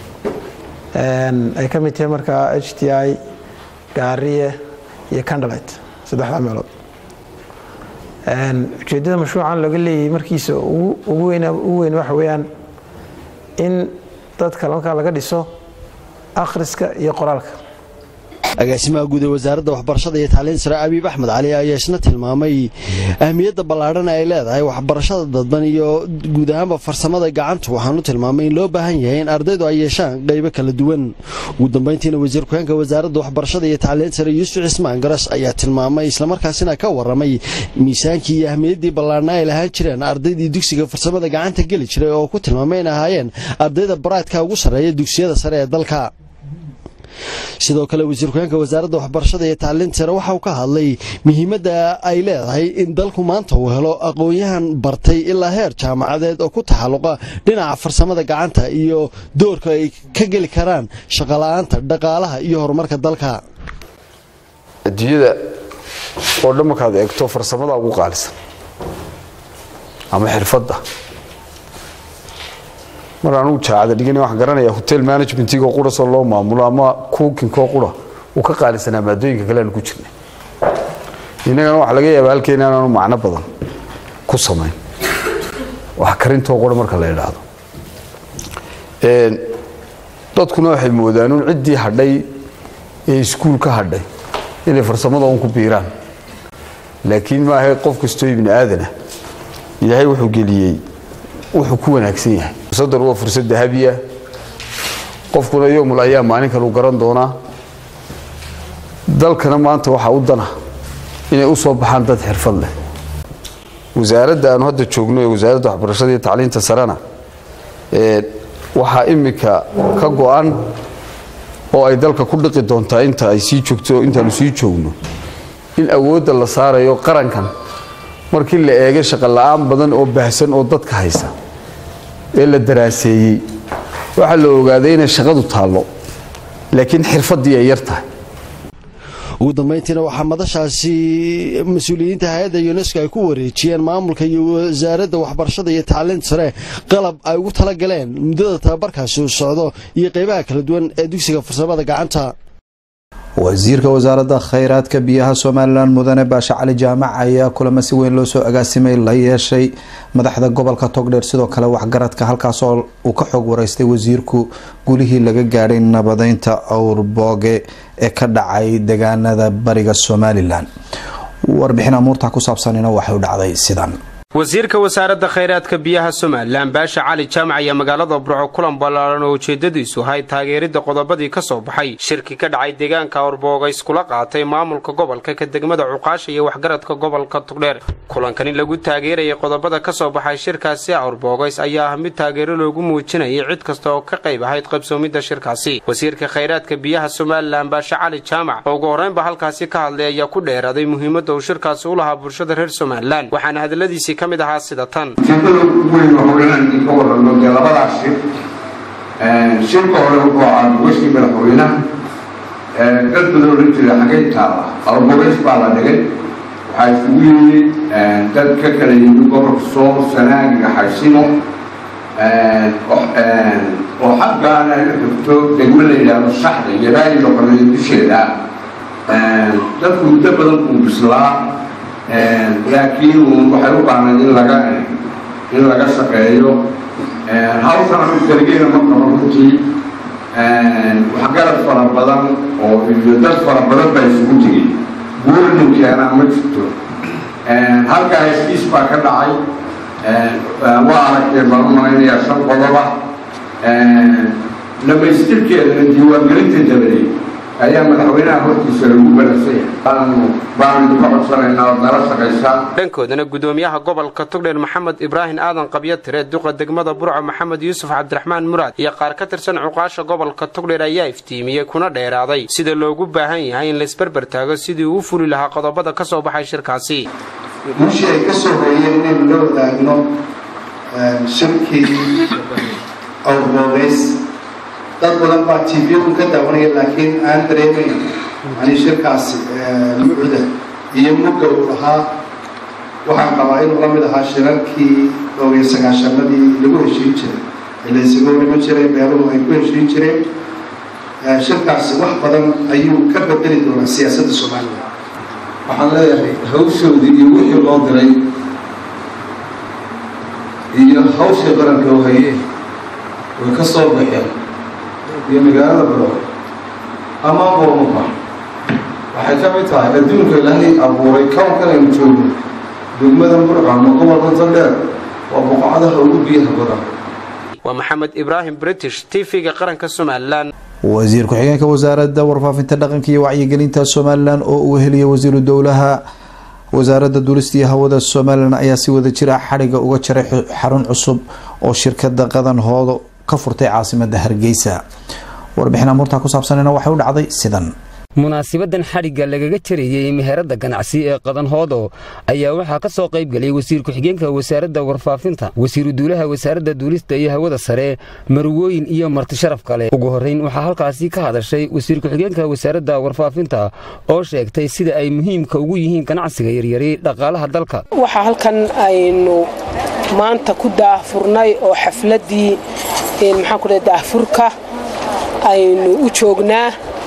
ay ka mid tahay markaa h t i gaariye iyo candlet saddexdaa meelood ujeeddada mashruucan laga leeyahay markiisa ugu weyn waxa weeyaan in dadka markaa laga dhiso akhriska iyo qoraalka agaasimaha guud ee wasaaradda waxbarashada iyo tacliinta sare abiib axmed cali ayaa isna tilmaamay ahmiyadda ballaadhan ay leedahay waxbarashada dadban iyo guud ahaanba farsamada gacantu waxaanu tilmaamay in loo baahan yahay in ardaydu ay yeeshaan qaybo kala duwan ugu dambayntiina wasiir ku-xeenka wasaaradda waxbarashada iyo tacliinta sare yuusuf cismaan garas ayaa tilmaamay islamarkaasina ka warramay miisaankii iyo ahmiyaddii ballaadhna ay lahaan jireen ardaydii dugsiga farsamada gacanta geli jiray oo ku tilmaamay in ahaayeen ardayda baraadka ugu sarreeya dugsiyada sare ee dalka sidoo kale wasiir ku-xeenka wasaaradda waxbarashada iyo tacliinta sare waxa uu ka hadlay muhiimadda ay leedahay in dalku maanta uu helo aqoon-yahan bartay ilaa heer jaamacadeed oo ku taxalluqa dhinaca farsamada gacanta iyo doorka ay ka geli karaan shaqola'aanta dhaqaalaha iyo horumarka dalka adduunyada oo dhan markaad eegto farsamada ugu qaalisan ama xirfadda mar anugu jaacada dhigana waxaan garanayaa hotel managementigoo qurasoo loo maamulo ama kuukinkoo qura uu ka qaalisanaa maadooyinka kale aanu ku jirnay innagana waxaa laga yaabaa halkeena inaanu macno badan ku samayn wax karintoo qura marka la idhaahdo dadkuna waxay moodaan un ciddii hadhay ee iskuul ka hadhay inay farsamada un ku biiraan laakiin maaha qof kastoo ibni aadana ilaahay wuxuu geliyey wuxuu ku wanaagsan yahay fursaddan waa fursad dahabiya qofkuna yoomul ayaa maalin kale u garan doonaa dalkana maanta waxaa u dana inay u soo baxaan dad xirfad leh wasaaradda aanu hadda joogno ee wasaaradda waxbarashada iyo tacliinta sarena waxaa imika ka go-an oo ay dalka ku dhiqi doontaa inta ay sii joogto intaanu sii joogno in awoodda la saarayo qarankan markii la eegay shaqola'aan badan oo baahsan oo dadka haysa ee la daraaseeyey waxaa la ogaaday inay shaqadu taallo laakiin xirfaddii ay yar tahay ugu dambayntiina waxaa madashaasi mas-uuliyiinta hay-adda yunesko ay ku wareejiyeen maamulka iyo wasaaradda waxbarashada iyo tacliinta sare qalab ay ugu tala galeen muddada tababarkaasi uu socdo iyo qaybaha kala duwan ee dugsiga farsamada gacanta wasiirka wasaaradda khayraadka biyaha somalilan mudane baashe cali jaamac ayaa kulamo si weyn loo soo agaasimay la yeeshay madaxda gobolka togdheer sidoo kale waxgaradka halkaasoo uu ka xoog wareystay wasiirku gulihii laga gaadhay nabadeynta awrbooge ee ka dhacay deegaanada bariga somalilan warbixin amuurta ku saabsanina waxay u dhacday sidan wasiirka wasaaradda khayraadka biyaha somalilan baasha cali jaamac ayaa magaalada burco kulan ballaaran oo ujeedadiisu ahayd taageeridda qodobadii ka soo baxay shirki ka dhacay deegaanka awrbooga iskula qaatay maamulka gobolka ka degmada cuqaasha iyo waxgaradka gobolka tugdheer kulankani lagu taageerayay qodobada ka soo baxay shirkaasi awrboogays ayaa ah mid taageero loogu muujinayay cid kasta oo ka qayb ahayd qabsoomidda shirkaasi wasiirka khayraadka biyaha somalilan baashe cali jaamac oo ugu horreynba halkaasi ka hadlay ayaa ku dheeraaday muhiimadda uu shirkaasi u lahaa bulshada reer somalilan waxaana hadaladiisii ka mid ahaa sida tan ujeedada ugu weyn waa howlahan idinka warramo dee labadaas shir shirka hore wuxuu ahaa gogashii madaxweynaha dad badan odhan jira xagay taala albogeys baa la dhigay waxaa isugu yimid dad ka kala yimid gobolka sool sanaag iyo xaysimo oo xaggaana ay xigto degmo la yidhaahdo shaxda iyo raali loqoleeya dusheeda dadku muddo badan buu bislaa laakiin waxay u baahnayd in laga in laga shaqeeyo hawshan anu keligeena ma qabo runtii waxgarad fara badan oo iyo dad fara badan baa isugu tegey guurninkeena ma jirto halkaa heshiis baa ka dhacay waa aragteen baan u malaynayaa shan qodoba dhamaystirkeedana diiwaangelinta dabadeed ayaa madaxweynaha hortiisa lagu balansaya baanu idinka codsanaynaa ood nala shaqaysaan dhankoodana gudoomiyaha gobolka togdheer maxamed ibraahim aadan qabyo tire duqa degmada burco maxamed yuusuf cabdiraxmaan muraad iyo qaar ka tirsan cuqaasha gobolka togdheer ayaa iftiimiyey kuna dheeraaday sida loogu baahan yahay in laisberber taago sidii uu u fuli lahaa qodobada ka soo baxay shirkaasi guushii ay ka soo hooyeen inaynu la wadaagno shirkii awroogeys dad badan baa t v-kun ka daawanaya laakiin aan dareemayn ani shirkaasi mucda iyo mugga uu lahaa waxaan qabaa inuu la mid ahaa shirarkii dhowriyo sagaashanadii lagu heshiin jiray ee la isugu dhiman jiray beeluhu ay ku heshiin jireen shirkaasi wax badan ayuu ka bedeli doonaa siyaasadda soomaaliya waxaan leeyahay hawshoodii iyo wixii loo diray iyo hawshii qaranka u hayeen way ka soo baxeen iyo magaalada baro ama boomaba waxay ka mid tahay adduunka ilaahay abuuray kownkan aynu joogno degmadan burco ama gobolka tandheer waa boqocadaha ugu biyaha badan waa maxamed ibraahim british tv-ga qaranka somalilan wasiir ku-xigeenka wasaaradda warfaafinta dhaqanka iyo wacyigelinta somalilan oo uu heliyay wasiiru dowlaha wasaaradda duulista iyo hawada somalilan ayaa si wada jira xadhiga uga jaray xarun cusub oo shirkada qadan hoodo ka furtay caasimada hargeysa warbixin amuurtaa ku saabsanina waxay u dhacday sidan munaasibadan xadhigga lagaga jarayey meherada ganacsi ee qadanhoodo ayaa waxaa ka soo qayb gelay wasiir ku-xigeenka wasaaradda warfaafinta wasiiru duulaha wasaaradda duulista iyo hawada sare marwooyin iyo martisharaf kale ugu horrayn waxaa halkaasi ka hadashay wasiir ku-xigeenka wasaaradda warfaafinta oo sheegtay sida ay muhiimka ugu yihiin ganacsiga yaryari dhaqaalaha dalka waxaa halkan aynu maanta ku daahfurnay oo xafladdii maxaan ku dhahay daahfurka aynu u joognaa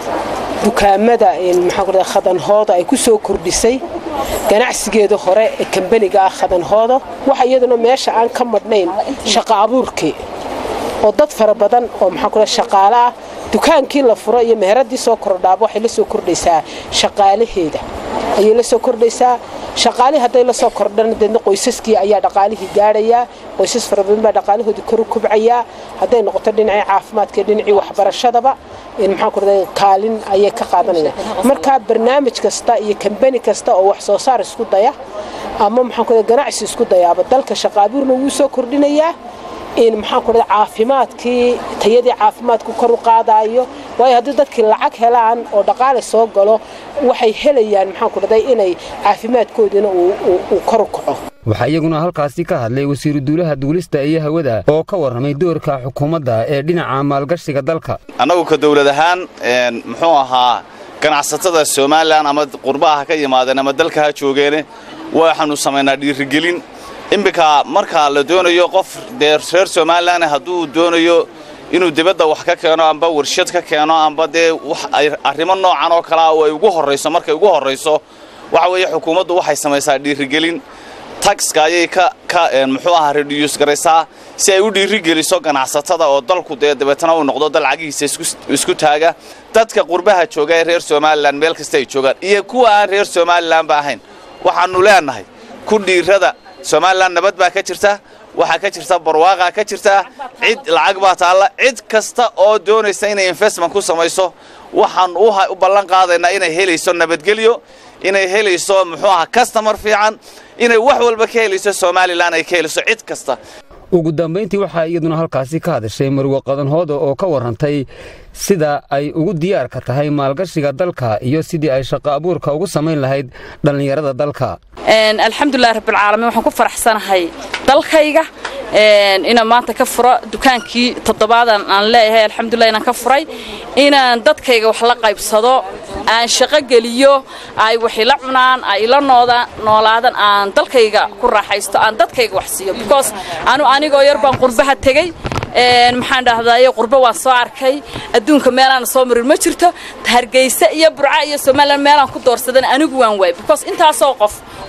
dukaamada maxaan ku dhahay khadanhooda ay ku soo kordhisay ganacsigeeda hore ee kambaniga ah khadanhooda waxa iyaduna meesha aan ka madhnayn shaqa abuurkii oo dad fara badan oo maxaan ku dhahay shaqaale ah dukaankii la furo iyo meheradii soo kordhaaba waxay la soo kordhaysaa shaqaalaheeda ayay la soo kordhaysaa shaqaalihii hadday la soo kordhana deedna qoysaskii ayaa dhaqaalihii gaadhayaa qoysas fara badan baa dhaqaalahoodii koru kubcayaa hadday noqoto dhinacii caafimaadka iyo dhinacii waxbarashadaba maxaan ku dhaday kaalin ayay ka qaadanayaan marka barnaamij kasta iyo kambani kasta oo wax soo saar isku daya ama maxaan ku dhaday ganacsi isku dayaaba dalka shaqa abuurna wuu soo kordhinayaa in maxaan ku dhaday caafimaadkii tayadii caafimaadku kor u qaadaayo waayo haddii dadkii lacag helaan oo dhaqaale soo galo waxay helayaan maxaan ku dhaday inay caafimaadkoodiina uu kor u kaco waxaa iyaguna halkaasi ka hadlay wasiiru duulaha duulista iyo hawada oo ka warramay doorka xukuumadda ee dhinaca maalgashiga dalka annagu ka dawlad ahaan muxuu ahaa ganacsatada somalilan ama qurbaha ka yimaadeen ama dalka ha joogeene waxaanu samaynaa dhiirigelin iminka marka la doonayo qof dee reer somalilan hadduu doonayo inuu dibadda wax ka keeno amba warshad ka keeno amba dee arrimo noocan oo kalea oo ay ugu horrayso markay ugu horrayso waxa weeye xukuumaddu waxay samaysaa dhiirigelin taxka ayay ka ka muxuu ahaa reduus garaysaa si ay u dhiirigeliso ganacsatada oo dalku dee dabeetana uu noqdo dal cagihiisa isku taaga dadka qurbaha jooga ee reer somalilan meel kasta ay joogaan iyo kuwa aan reer somalilanba ahayn waxaannu leenahay ku dhiirada somalilan nabad baa ka jirta waxaa ka jirta barwaaqaa ka jirta cid lacag baa taalla cid kasta oo doonaysa inay investment ku samayso waxaan u ballan qaadaynaa inay helayso nabadgelyo inay helayso muxuu ahaa customer fiican inay wax walba ka helayso somalilan ay ka helayso cid kasta ugu dambayntii waxaa iyaduna halkaasi ka hadashay marwe qadanhooda oo ka warrantay sida ay ugu diyaarka tahay maalgashiga dalka iyo sidii ay shaqo abuurka ugu samayn lahayd dhallinyarada dalka alxamdulilahi rabbilcaalamiin waxaan ku faraxsanahay dalkayga inaan maanta ka furo dukaankii toddobaadan aan leeyahay alxamdulilah inaan ka furay inaan dadkayga wax la qaybsado aan shaqo geliyo ay wax ila cunaan ay ila noolaadaan aan dalkayga ku raaxaysto aan dadkayga wax siiyo because anu anigoo yar baan qurbaha tegey maxaan dhahdaye qurbo waan soo arkay adduunka meelaan soo marin ma jirto hargeysa iyo burca iyo somalilan meelaan ku doorsadan anigu waan waay because intaasoo qof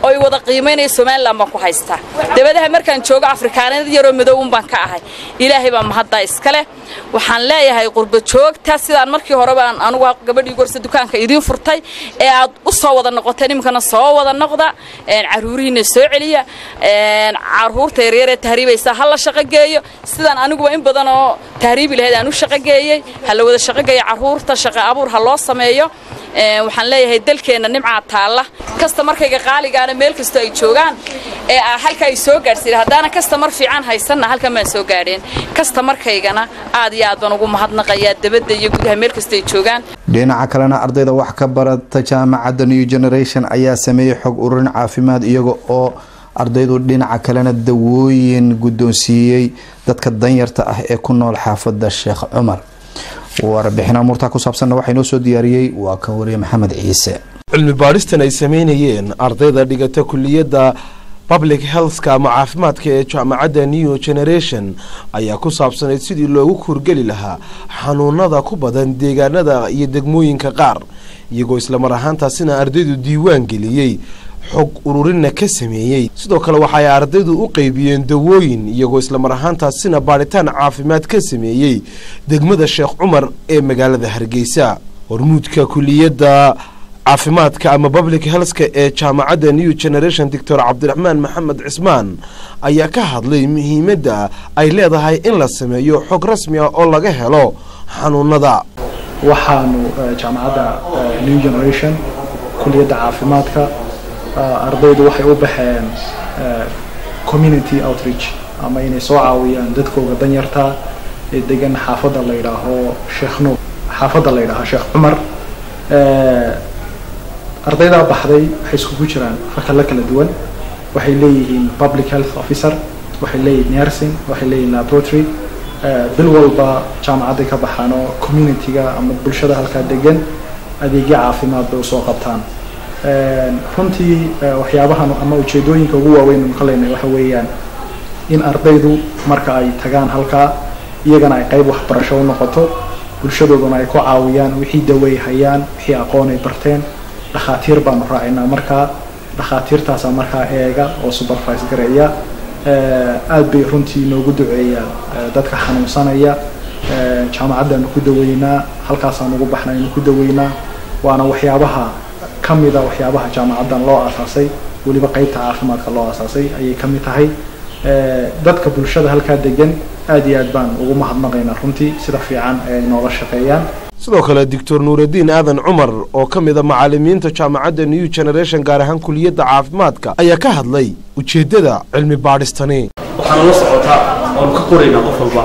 oo i wada qiimaynaya somalilan baan ku haystaa dabadaha markaan joogo afrikaanad yaroo madow un baan ka ahay ilaahay baa mahaddaa iska leh waxaan leeyahay qurba joogta sidaan markii horeba aan anugu gabadhii gorsa dukaanka idiin furtay ee aad u soo wada noqoteen iminkana soo wada noqda caruurihiina soo celiya caruurta yaryaree tahriibaysa ha la shaqogeeyo sidaan aniguba in badan oo tahriibi lahayd aan u shaqogeeyey ha la wada shaqogeeyo caruurta shaqo abuur ha loo sameeyo waxaan leeyahay dalkeenna nimcaa taalla kastamarkayga qaaligaana meel kastoo ay joogaan ee halka ay soo gaadhsiin haddaana kastamar fiican haysanna halkan baan soo gaadheen kastamarkaygana aad iyo aad baan ugu mahadnaqayaa dabadda iyo gudaha meel kastoo ay joogaan dhinaca kalena ardayda wax ka barata jaamacadda new generation ayaa sameeyey xog ururin caafimaad iyaga oo ardaydu dhinaca kalena dawooyin guddoonsiiyey dadka danyarta ah ee ku nool xaafadda sheekh cumar warbixin amuurtaa ku saabsanna waxaa inoo soo diyaariyey waa kan wariye maxamed ciise cilmi baadhistan ay sameynayeen ardayda dhigata kuliyadda public healthka ama caafimaadka ee jaamacadda new generation ayaa ku saabsanayd sidii loogu kurgeli lahaa xanuunada ku badan deegaanada iyo degmooyinka qaar iyagoo islamar ahaantaasina ardaydu diiwaan geliyey xog ururinna ka sameeyey sidoo kale waxa ay ardaydu u qeybiyeen dawooyin iyagoo islamar ahaantaasina baadhitaan caafimaad ka sameeyey degmada sheekh cumar ee magaalada hargeysa hormuudka kuliyadda caafimaadka ama public healthka ee jaamacadda new generation doctor cabdiraxmaan maxamed cismaan ayaa ka hadlay muhiimadda ay leedahay in la sameeyo xog rasmi ah oo laga helo xanuunada waxaanu jaamacadda new generation kuliyadda caafimaadka ardaydu waxay u baxeen community outreach ama inay soo caawiyaan dadkooga danyarta ee degan xaafadda la yidhaaho sheekh nuur xaafadda la yidhaaho sheekh cumar ardaydaa baxday waxay iskugu jiraan fakalla kala duwan waxay leeyihiin public health officer waxay leeyihiin nursing waxay leeyihiin laboratory bil walba jaamacadday ka baxaan oo community-ga ama bulshada halkaa degan adeegyo caafimaad bay usoo qabtaan runtii waxyaabahan ama ujeedooyinka ugu waaweyn ka leynay waxa weeyaan in ardaydu marka ay tagaan halkaa iyagana ay qayb waxbarasho u noqoto bulshadooduna ay ku caawiyaan wixii dawey hayaan wixii aqoon ay barteen dhakhaatiir baanu raacinaa markaa dhakhaatiirtaasaa markaa eega oo supervise gareeya aad bay runtii noogu duceeyaan dadka xanuunsanaya jaamacaddaanu ku daweynaa halkaasaan ugu baxnaynu ku daweynaa waana waxyaabaha ka mida waxyaabaha jaamacaddan loo aasaasay weliba qeybta caafimaadka loo aasaasay ayay ka mid tahay dadka bulshada halkaa degan aad iyo aad baan ugu mahadnaqaynaa runtii sida fiican ay nooga shaqeeyaan sidoo kale doctor nuuraddiin aadan cumar oo ka mid a macalimiinta jaamacadda new generation gaar ahaan kuliyadda caafimaadka ayaa ka hadlay ujeeddada cilmi baadhistani waxaana la socotaa oonu ka qoraynaa qof walba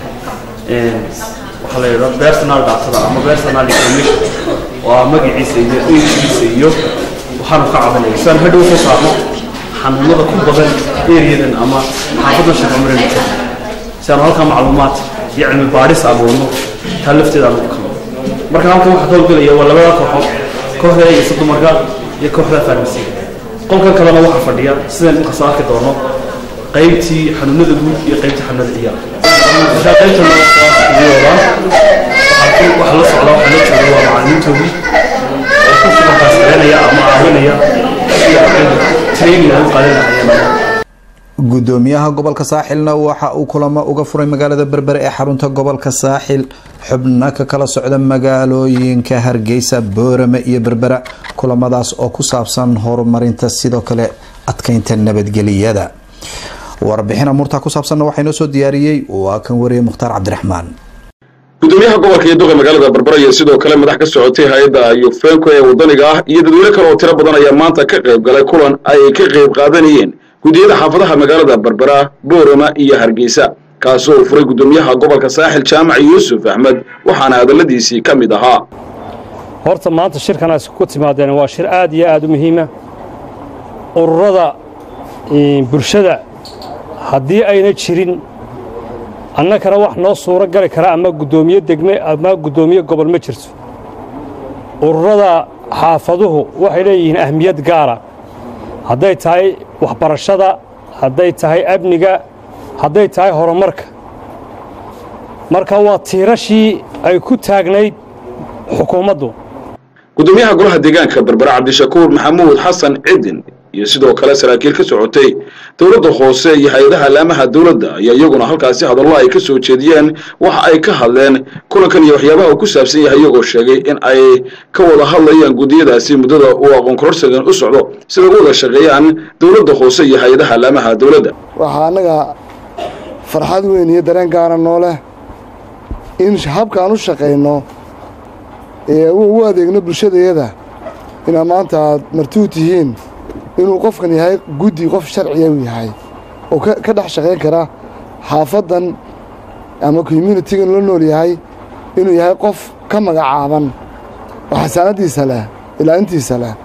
waxaa la yidhahda personal dactada ama personal information oo ah magaciisa iyo ejigiisa iyo waxaanu ka cabanaya si aan hadhow soo saarno xanuunada ku badan eriyadan ama xaafadda shaqamarena si aanu halkaa macluumaad iyo cilmi baadhis aan wadno taa lafteeda aan ugu kalo marka halkan waxaa ka howlgelaya waa labada kooxood kooxda eegaysa dumarka iyo kooxda farmasiga qolkan kalena waxaa fadhiya sidaan dhulka soo arki doono qaybtii xanuunada guud iyo qaybtii xanuunada ciyaar marka qaybtan wadaan waxaa la socda waxaa la jooga waa macalimiintoodii oo ku sugankaas celinaya ama caawinaya sidii ardayda training ay u qaadan lahayeen gudoomiyaha gobolka saaxilna waxa uu kulamo uga furay magaalada berbere ee xarunta gobolka saaxil xubno ka kala socda magaalooyinka hargeysa boorame iyo berbera kulamadaas oo ku saabsan horumarinta sidoo kale adkeynta nabadgeliyada warbixin amuurtaa ku saabsanna waxaa inoo soo diyaariyey waa kan wariyey mukhtaar cabdiraxmaan gudoomiyaha gobolka iyo duqa magaalada berbera iyo sidoo kale madax ka socotay hay-adda yufenko ee wadaniga ah iyo dadweyne kale oo tiro badan ayaa maanta ka qayb galay kulan ay ka qayb qaadanayeen gudiyada xaafadaha magaalada berbera boorama iyo hargeysa kaasi oo furay gudoomiyaha gobolka saaxil jaamac yuusuf axmed waxaana hadalladiisii ka mid ahaa horta maanta shirkanaas ku timaadeen waa shir aad iyo aad u muhiima ururada bulshada haddii ayna jirin annakana wax noo suuro gali kara ama guddoomiye degme ama guddoomiye gobol ma jirto ururada xaafaduhu waxay leeyihiin ahmiyad gaara hadday tahay waxbarashada hadday tahay amniga hadday tahay horumarka marka waa tiirashii ay ku taagnayd xukuumaddu gudoomiyaha golaha deegaanka berbera cabdishakuur maxamuud xasan cidin iyo sidoo kale saraakiil ka socotay dowladda hoose iyo hay-adaha laamaha dowladda ayaa iyaguna halkaasi hadallo ay ka soo jeediyeen waxa ay ka hadleen kulankan iyo waxyaabaha uu ku saabsan yahay iyagoo sheegay in ay ka wada hadlayaan guddiyadaasi muddada uu aqoon kororsigan u socdo sida u wada shaqeeyaan dowladda hoose iyo hay-adaha laamaha dowladda waxaa annaga farxad weyn iyo dareen gaara noo leh in habkaan u shaqayno ee u adeegno bulshadayada inaad maanta aad martuu tihiin inuu qofkan yahay guddi qof sharciya u yahay oo ka dhex shaqayn kara xaafaddan ama communitigan la nool yahay inuu yahay qof ka magacaaban oo xasaanaddiisa leh ilaalintiisa leh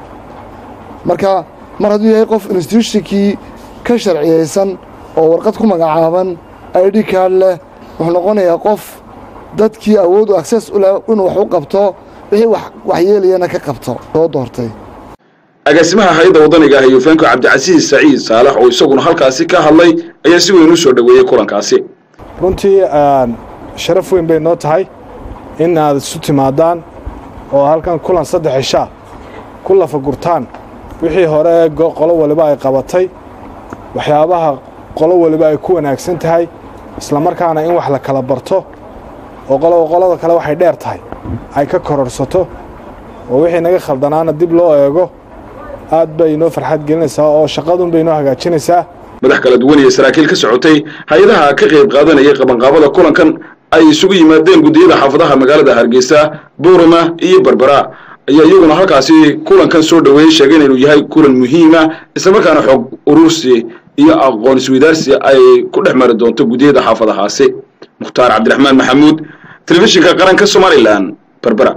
marka mar hadduu yahay qof instituushnkii ka sharciyaysan oo warqad ku magacaaban id card leh wuxuu noqonayaa qof dadkii awood u access u leh inuu wax u qabto wixii waxyeelayana ka qabto soo doortay agaasimaha hay-adda waddaniga ah yufeenko cabdicasiis saciid saalax oo isaguna halkaasi ka hadlay ayaa si weyn u soo dhoweeyey kulankaasi runtii sharaf weyn bay noo tahay in aad isu timaadaan oo halkan kulan saddex cishaa ku lafagurtaan wixii hore qolo waliba ay qabatay waxyaabaha qolo waliba ay ku wanaagsan tahay islamarkaana in wax la kala barto oo qoloba qolada kale waxay dheer tahay ay ka kororsato oo wixii naga khaldanaana dib loo eego aad bay inoo farxad gelinaysaa oo shaqadun bay inoo hagaajinaysaa madax kala duwan iyo saraakiil ka socotay hay-adaha ka qayb qaadanayay qabanqaabada kulankan ay isugu yimaadeen guddiyada xaafadaha magaalada hargeysa buurama iyo berbera ayaa iyaguna halkaasi kulankan soo dhoweeyey sheegeen inuu yahay kulan muhiima islamarkaana xoog urursi iyo aqoon isweydaarsi ay ku dhex mari doonto guddiyada xaafadahaasi mukhtaar cabdiraxmaan maxamuud telefishinka qaranka somalilan berbera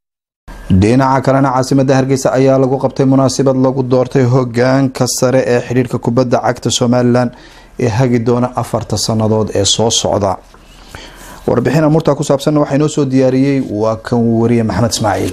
dhinaca kalena caasimada hargeysa ayaa lagu qabtay munaasabad lagu doortay hogaanka sare ee xidhiirka kubadda cagta somalilan ee hagi doona afarta sannadood ee soo socda warbixin amurtaa ku saabsanna waxaa inoo soo diyaariyey waa kan wariye maxamed ismaaciil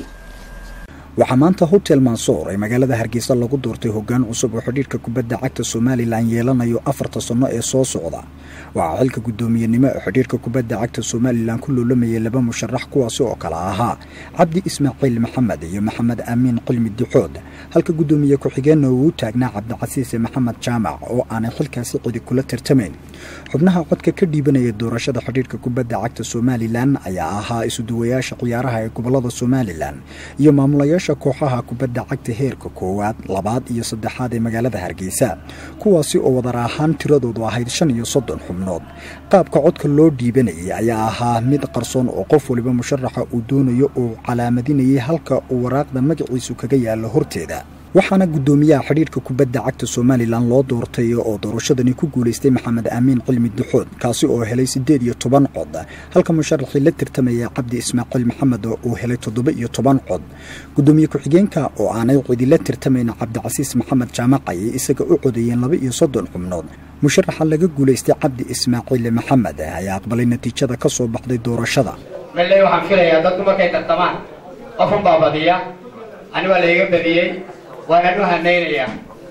waxaa maanta hotel mansoor ee magaalada hargeysa lagu doortay hogaan cusub oo xidhiirka kubadda cagta somalilan yeelanayo afarta sanno ee soo socda waxaa xilka guddoomiyenimo ee xidhiirka kubadda cagta somalilan ku loolamayay laba musharax kuwaasi oo kale ahaa cabdi ismaaciil maxamed iyo maxamed aamiin qilmi dixood halka guddoomiye ku-xigeenna uu u taagnaa cabdicasiise maxamed jaamac oo aanay xilkaasi cidi kula tartamayn xubnaha codka ka dhiibanaya doorashada xidhiirka kubadda cagta somalilan ayaa ahaa isuduwayaasha ciyaaraha ee gobolada somalilan iyo maamulayaasha kooxaha kubadda cagta heerka koowaad labaad iyo saddexaad ee magaalada hargeysa kuwaasi oo wadar ahaan tiradoodu ahayd shan iyo soddon xubnood qaabka codka loo dhiibanayay ayaa ahaa mid qarsoon oo qof waliba musharaxa uu doonayo uu calaamadinayay halka uu waraaqda magaciisu kaga yaalo horteeda waxaana guddoomiyaha xidhiirka kubadda cagta somalilan loo doortay oo doorashadani ku guulaystay maxamed aamiin cilmi duxood kaasi oo helay siddeed iyo toban cod halka musharaxii la tartamaya cabdi ismaaciil maxamed uu helay toddoba iyo toban cod guddoomiye ku-xigeenka oo aanay cidila tartamayn cabdicasiis maxamed jaamac ayay isaga u codeeyeen laba iyo soddon xubnood musharaxa laga guulaystay cabdi ismaaciil maxamed ayaa aqbalay natiijada ka soo baxday doorashada malley waxaan filayaa dadku markay tartamaan qofun baa badiya ani waa layga badiyey waanaan u hanaynayaa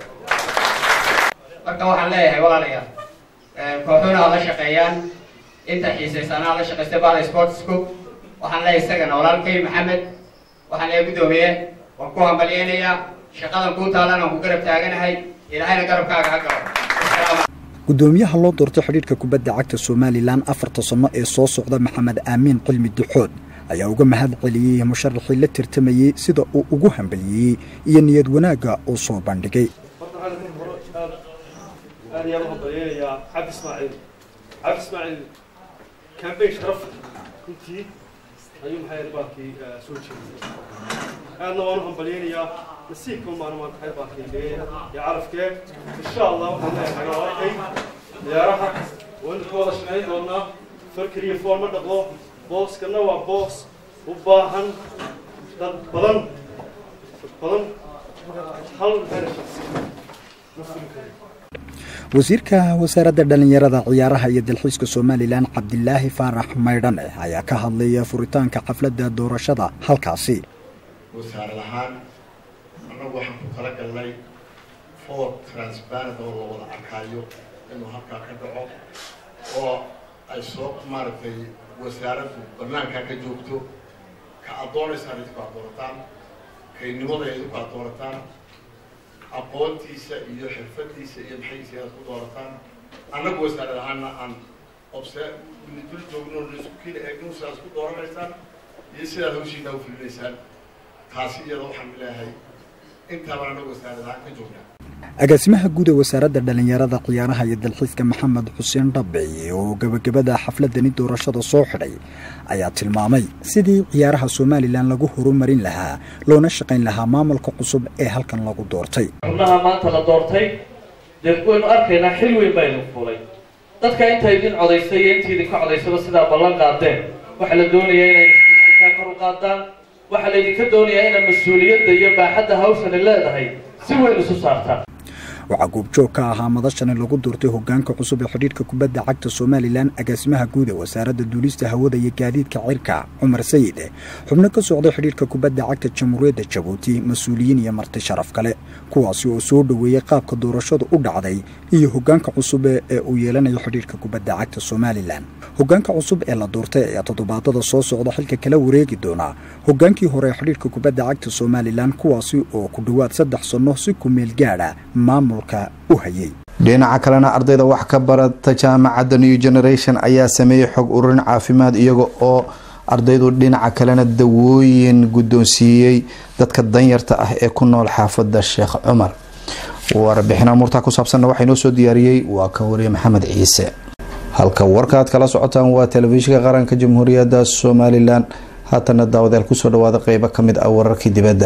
marka waxaan leeyahay walaalayaal kooxuuna ha la shaqeeyaan inta xiisaysanaa la shaqaystay baada sportsku waxaan leeyahay isagana walaalkay maxamed waxaan leeyahay guddoomiye waan ku hambalyeynayaa shaqadan kuu taalan aan ku garab taaganahay ilaahayna garabkaaga ha galo guddoomiyaha loo doortay xidhiirka kubadda cagta somalilan afarta sanno ee soo socda maxamed aamiin cilmi duxood ayaa uga mahad celiyey musharaxii la tartamayey sida uu ugu hambaliyeyey iyo niyad wanaagga uu soo bandhigay aad ayaan u hambalyeynayaa cabdi ismaaciil cabdi ismaaciil kambeyn sharaf runtii ayuu maxay baalkii soo jeediyey aadna waan u hambalyeynayaa nasiibka umaana maanta xay baalkii dhigay iyo carafkee insha allah waxaan leeyahay walaalkay ciyaaraha waynu ka wada shaqayn doonaa farkar iyo fool ma dhaqo booskana waa boos u baahan dad badan dad badan hal herash ma fulin karo wasiirka wasaaradda dhallinyarada ciyaaraha iyo dalxiiska somalilan cabdilaahi faarax maydhane ayaa ka hadlaya furitaanka xafladda doorashada halkaasi wasaarad ahaan annagu waxaan ku tala galnay foor transparent oo la wada arkaayo inuu halkaa ka dhaco oo ay soo maaragtay wasaaraddu bannaankaa ka joogto ka aad doonaysaan idinku aad doorataan kaynimada idinku aad doorataan aqoontiisa iyo xirfadiisa iyo maxaysiga aad ku doorataan annagu wasaarad ahaana aan obse dul joogno isku kiina eegno sidaad ku dooranaysaan iyo sidaad hawshiina u fulinaysaan taasi iyada waxaan leeyahay intaabaan annagu wasaarad ahaan ka joognaa agaasimaha guud ee wasaaradda dhallinyarada ciyaaraha iyo dalxiiska maxamed xuseen dhabic oo gebagabada xafladani doorashada soo xidhay ayaa tilmaamay sidii ciyaaraha somalilan lagu horumarin lahaa loona shaqayn lahaa maamulka cusub ee halkan lagu doortay xubnaha maanta la doortay dee waynu arkaynaa xil weyn baynu fulay dadka inta idin codaysay iyo inta idinka codaysaba sidaa ballan qaadeen waxaa la doonayaa inay isbiisankaa kor u qaadaan waxaa laydinka doonayaa inay mas-uuliyadda iyo baaxadda hawshani leedahay si weyn isu saartaan waxaa goobjoog ka ahaa madashani lagu doortay hogaanka cusub ee xidhiidhka kubadda cagta somalilan agaasimaha guud ee wasaaradda duulista hawada iyo gaadiidka cirka cumar sayid xubno ka socday xidhiidhka kubadda cagta jamhuuriyadda jabuuti mas-uuliyiin iyo marti sharaf kale kuwaasi oo soo dhoweeyey qaabka doorashadu u dhacday iyo hogaanka cusub ee uu yeelanayo xidhiidhka kubadda cagta somalilan hogaanka cusub ee la doortay ayaa toddobaadada soo socda xilka kala wareegi doona hogaankii hore ee xidhiidhka kubadda cagta somalilan kuwaasi oo ku dhowaad saddex sanno si ku meel gaadha maamulka u hayay dhinaca kalena ardayda wax ka barata jaamacadda new generation ayaa sameeyey xog ururin caafimaad iyaga oo ardaydu dhinaca kalena dawooyin guddoonsiiyey dadka danyarta ah ee ku nool xaafadda sheekh cumar warbixin amuurtaa ku saabsanna waxaa inoo soo diyaariyey waa ka wariye maxamed ciise halka warkaaad kala socotaan waa telefishinka qaranka jamhuuriyadda somalilan haatana daawadayaal kusoo dhawaada qeybo ka mid ah wararkii dibadda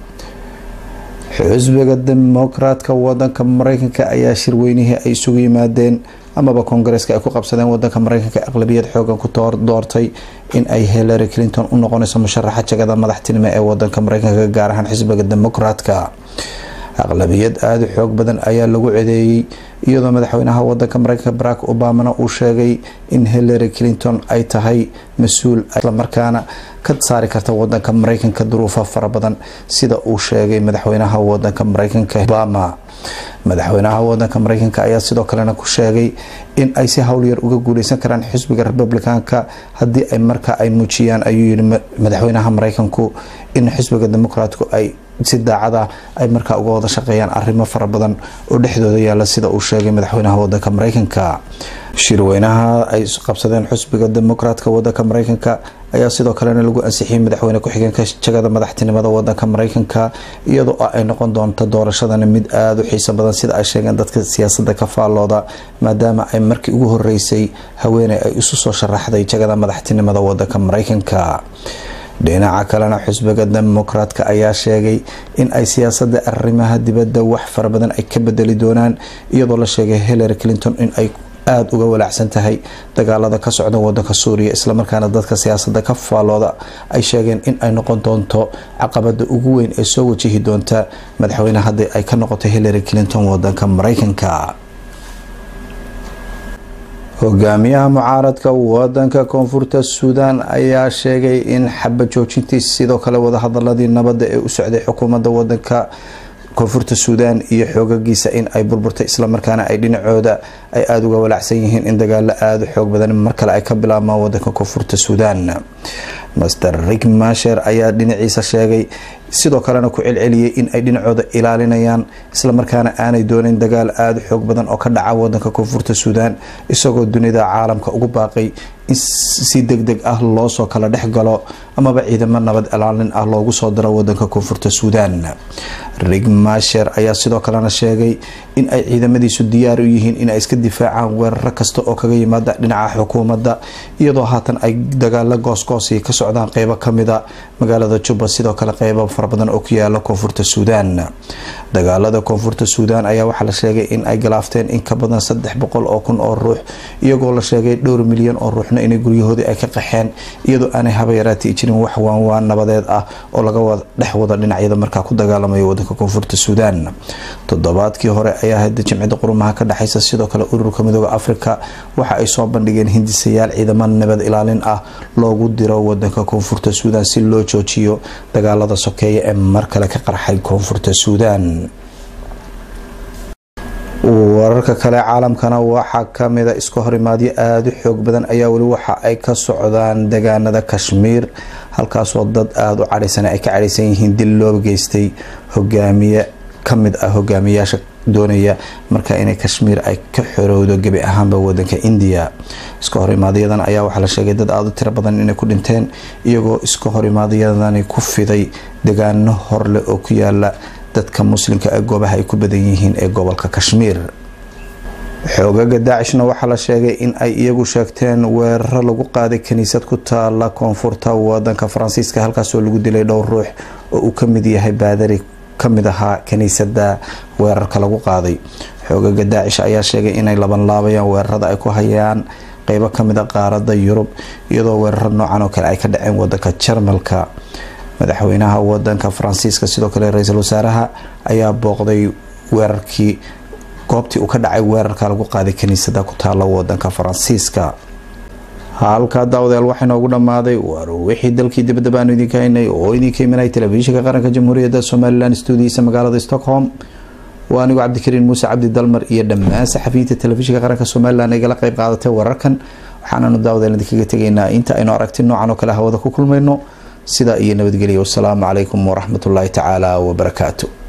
xusbiga dimuqraadka wadanka mareykanka ayaa shirweynihii ay isugu yimaadeen amaba koongareeska ay ku qabsadeen wadanka mareykanka aqlabiyad xoogan ku doortay in ay hillary clinton u noqonayso musharaxa jagada madaxtinimo ee wadanka mareykanka gaar ahaan xisbiga dimuqraadka aqlabiyad aada u xoog badan ayaa lagu cedeeyey iyadoo madaxweynaha wadanka mareykanka barack obamana uu sheegay in hillary clinton ay tahay mas-uul islamarkaana ka saari karta wadanka mareykanka duruufo fara badan sida uu sheegay madaxweynaha wadanka mareykanka obama madaxweynaha wadanka mareykanka ayaa sidoo kalena ku sheegay in ay si howlyar uga guuleysan karaan xisbiga republicanka haddii ay markaa ay muujiyaan ayuu yihi madaxweynaha mareykanku in xisbiga dimuqraatku ay si daacada ay markaa uga wada shaqeeyaan arrimo fara badan oo dhexdooda yaala sida uu sheegay madaxweynaha wadanka mareykanka shirweynaha ay qabsadeen xusbiga dimuqraatka wadanka mareykanka ayaa sidoo kalena lagu ansixiyey madaxweyne ku-xigeenka jagada madaxtinimada wadanka mareykanka iyadoo ay noqon doonto doorashadani mid aada u xiiso badan sida ay sheegeen dadka siyaasada ka faallooda maadaama ay markii ugu horeysay haweeney ay isu soo sharaxday jagada madaxtinimada wadanka mareykanka dhinaca kalena xusbiga dimuqraadka ayaa sheegay in ay siyaasada arrimaha dibadda wax fara badan ay ka bedeli doonaan iyadoo la sheegay hillary clinton in ay aada uga walaacsan tahay dagaalada ka socda wadanka suuriya islamarkaana dadka siyaasada ka faallooda ay sheegeen in ay noqon doonto caqabada ugu weyn ee soo wajihi doonta madaxweyne haddii ay ka noqoto hillary clinton wadanka mareykanka hogaamiyaha mucaaradka wadanka koonfurta suudaan ayaa sheegay in xaba joojintiis sidoo kale wadahadaladii nabadda ee u socday xukuumadda wadanka koonfurta suudaan iyo xoogagiisa in ay burburtay islamarkaana ay dhinacooda ay aada uga walaacsan yihiin in dagaalo aada u xoog badan mar kale ay ka bilaabmaan wadanka koonfurta suudaan master rik masher ayaa dhinaciisa sheegay sidoo kalena ku celceliyey in ay dhinacooda ilaalinayaan islamarkaana aanay doonin dagaal aada u xoog badan oo ka dhaca wadanka koonfurta suudaan isagoo dunida caalamka ugu baaqay in si deg deg ah loosoo kala dhex galo amaba ciidamo nabad ilaalin ah loogu soo diro wadanka koonfurta suudaan rig masher ayaa sidoo kalena sheegay in ay ciidamadiisu diyaar u yihiin in ay iska difaacaan weeraro kasta oo kaga yimaada dhinaca xukuumadda iyadoo haatan ay dagaalo goosgoosi ka socdaan qeybo kamida magaalada juba sidoo kale qeybo fara badan oo ku yaala koonfurta suudaan dagaalada koonfurta suudaan ayaa waxaa la sheegay in ay galaafteen in ka badan saddex boqol oo kun oo ruux iyagoo la sheegay dhowr milyan oo ruuxna inay guryahoodii ay ka qaxeen iyadoo aanay haba yaraati jirin wax waanwaan nabadeed ah oo laga dhex wada dhinacyada markaa ku dagaalamaya wadanka koonfurta suudaan toddobaadkii hore ayaa hada jimcida qurumaha ka dhexeysa sidoo kale ururka midooda afrika waxa ay soo bandhigeen hindisayaal ciidamo nabad ilaalin ah loogu diro wadanka koonfurta suudaan si loo joojiyo dagaalada sokeeya ee mar kale ka qarxay koonfurta suudaan wararka kale caalamkana waxaa kamida iska horimaadyo aada u xoog badan ayaa weli waxa ay ka socdaan degaanada kashmiir halkaasoo dad aada u cadhaysan ay ka cadhaysan yihiin dil loo geystay hogaamiye ka mid ah hogaamiyaasha doonaya marka inay kashmiir ay ka xorowdo gebi ahaanba wadanka indiya iska horimaadyadaan ayaa waxaa la sheegay dad aada u tiro badan inay ku dhinteen iyagoo iska horimaadyadani ku fiday degaano horleh oo ku yaala dadka muslimka ee goobaha ay ku badan yihiin ee gobolka kashmiir xoogaga daacishna waxaa la sheegay in ay iyagu sheegteen weeraro lagu qaaday kaniisad ku taala koonfurta wadanka faransiiska halkaasoo lagu dilay dhowr ruux oo uu ka mid yahay baadari kamid ahaa kaniisada weerarka lagu qaaday xoogaga daacish ayaa sheegay inay labanlaabayaan weerarada ay ku hayaan qeybo kamid a qaarada yurub iyadoo weeraro noocan oo kale ay ka dhaceen wadanka jarmalka madaxweynaha wadanka faransiiska sidoo kale ra-iisul wasaaraha ayaa booqday weerarkii goobtii uu ka dhacay weerarka lagu qaaday kaniisada ku taala wadanka faransiiska halkaa daawadayaal waxaa inoogu dhammaaday war wixii dalkii dibadda baanu idinka haynay oo idinka imanay telefishinka qaranka jamhuuriyadda somalilan stuudiyiisa magaalada stockholm waa anigu cabdikariin muuse cabdi dalmar iyo dhammaan saxafiyiinta telefishinka qaranka somalilan igala qeyb qaadatay wararkan waxaananu daawadayaal idinkaga tegaynaa inta aynu aragti noocan oo kale hawada ku kulmayno sidaa iyo nabadgelya wasalaamu calaykum waraxmatullaahi tacaala wabarakaatu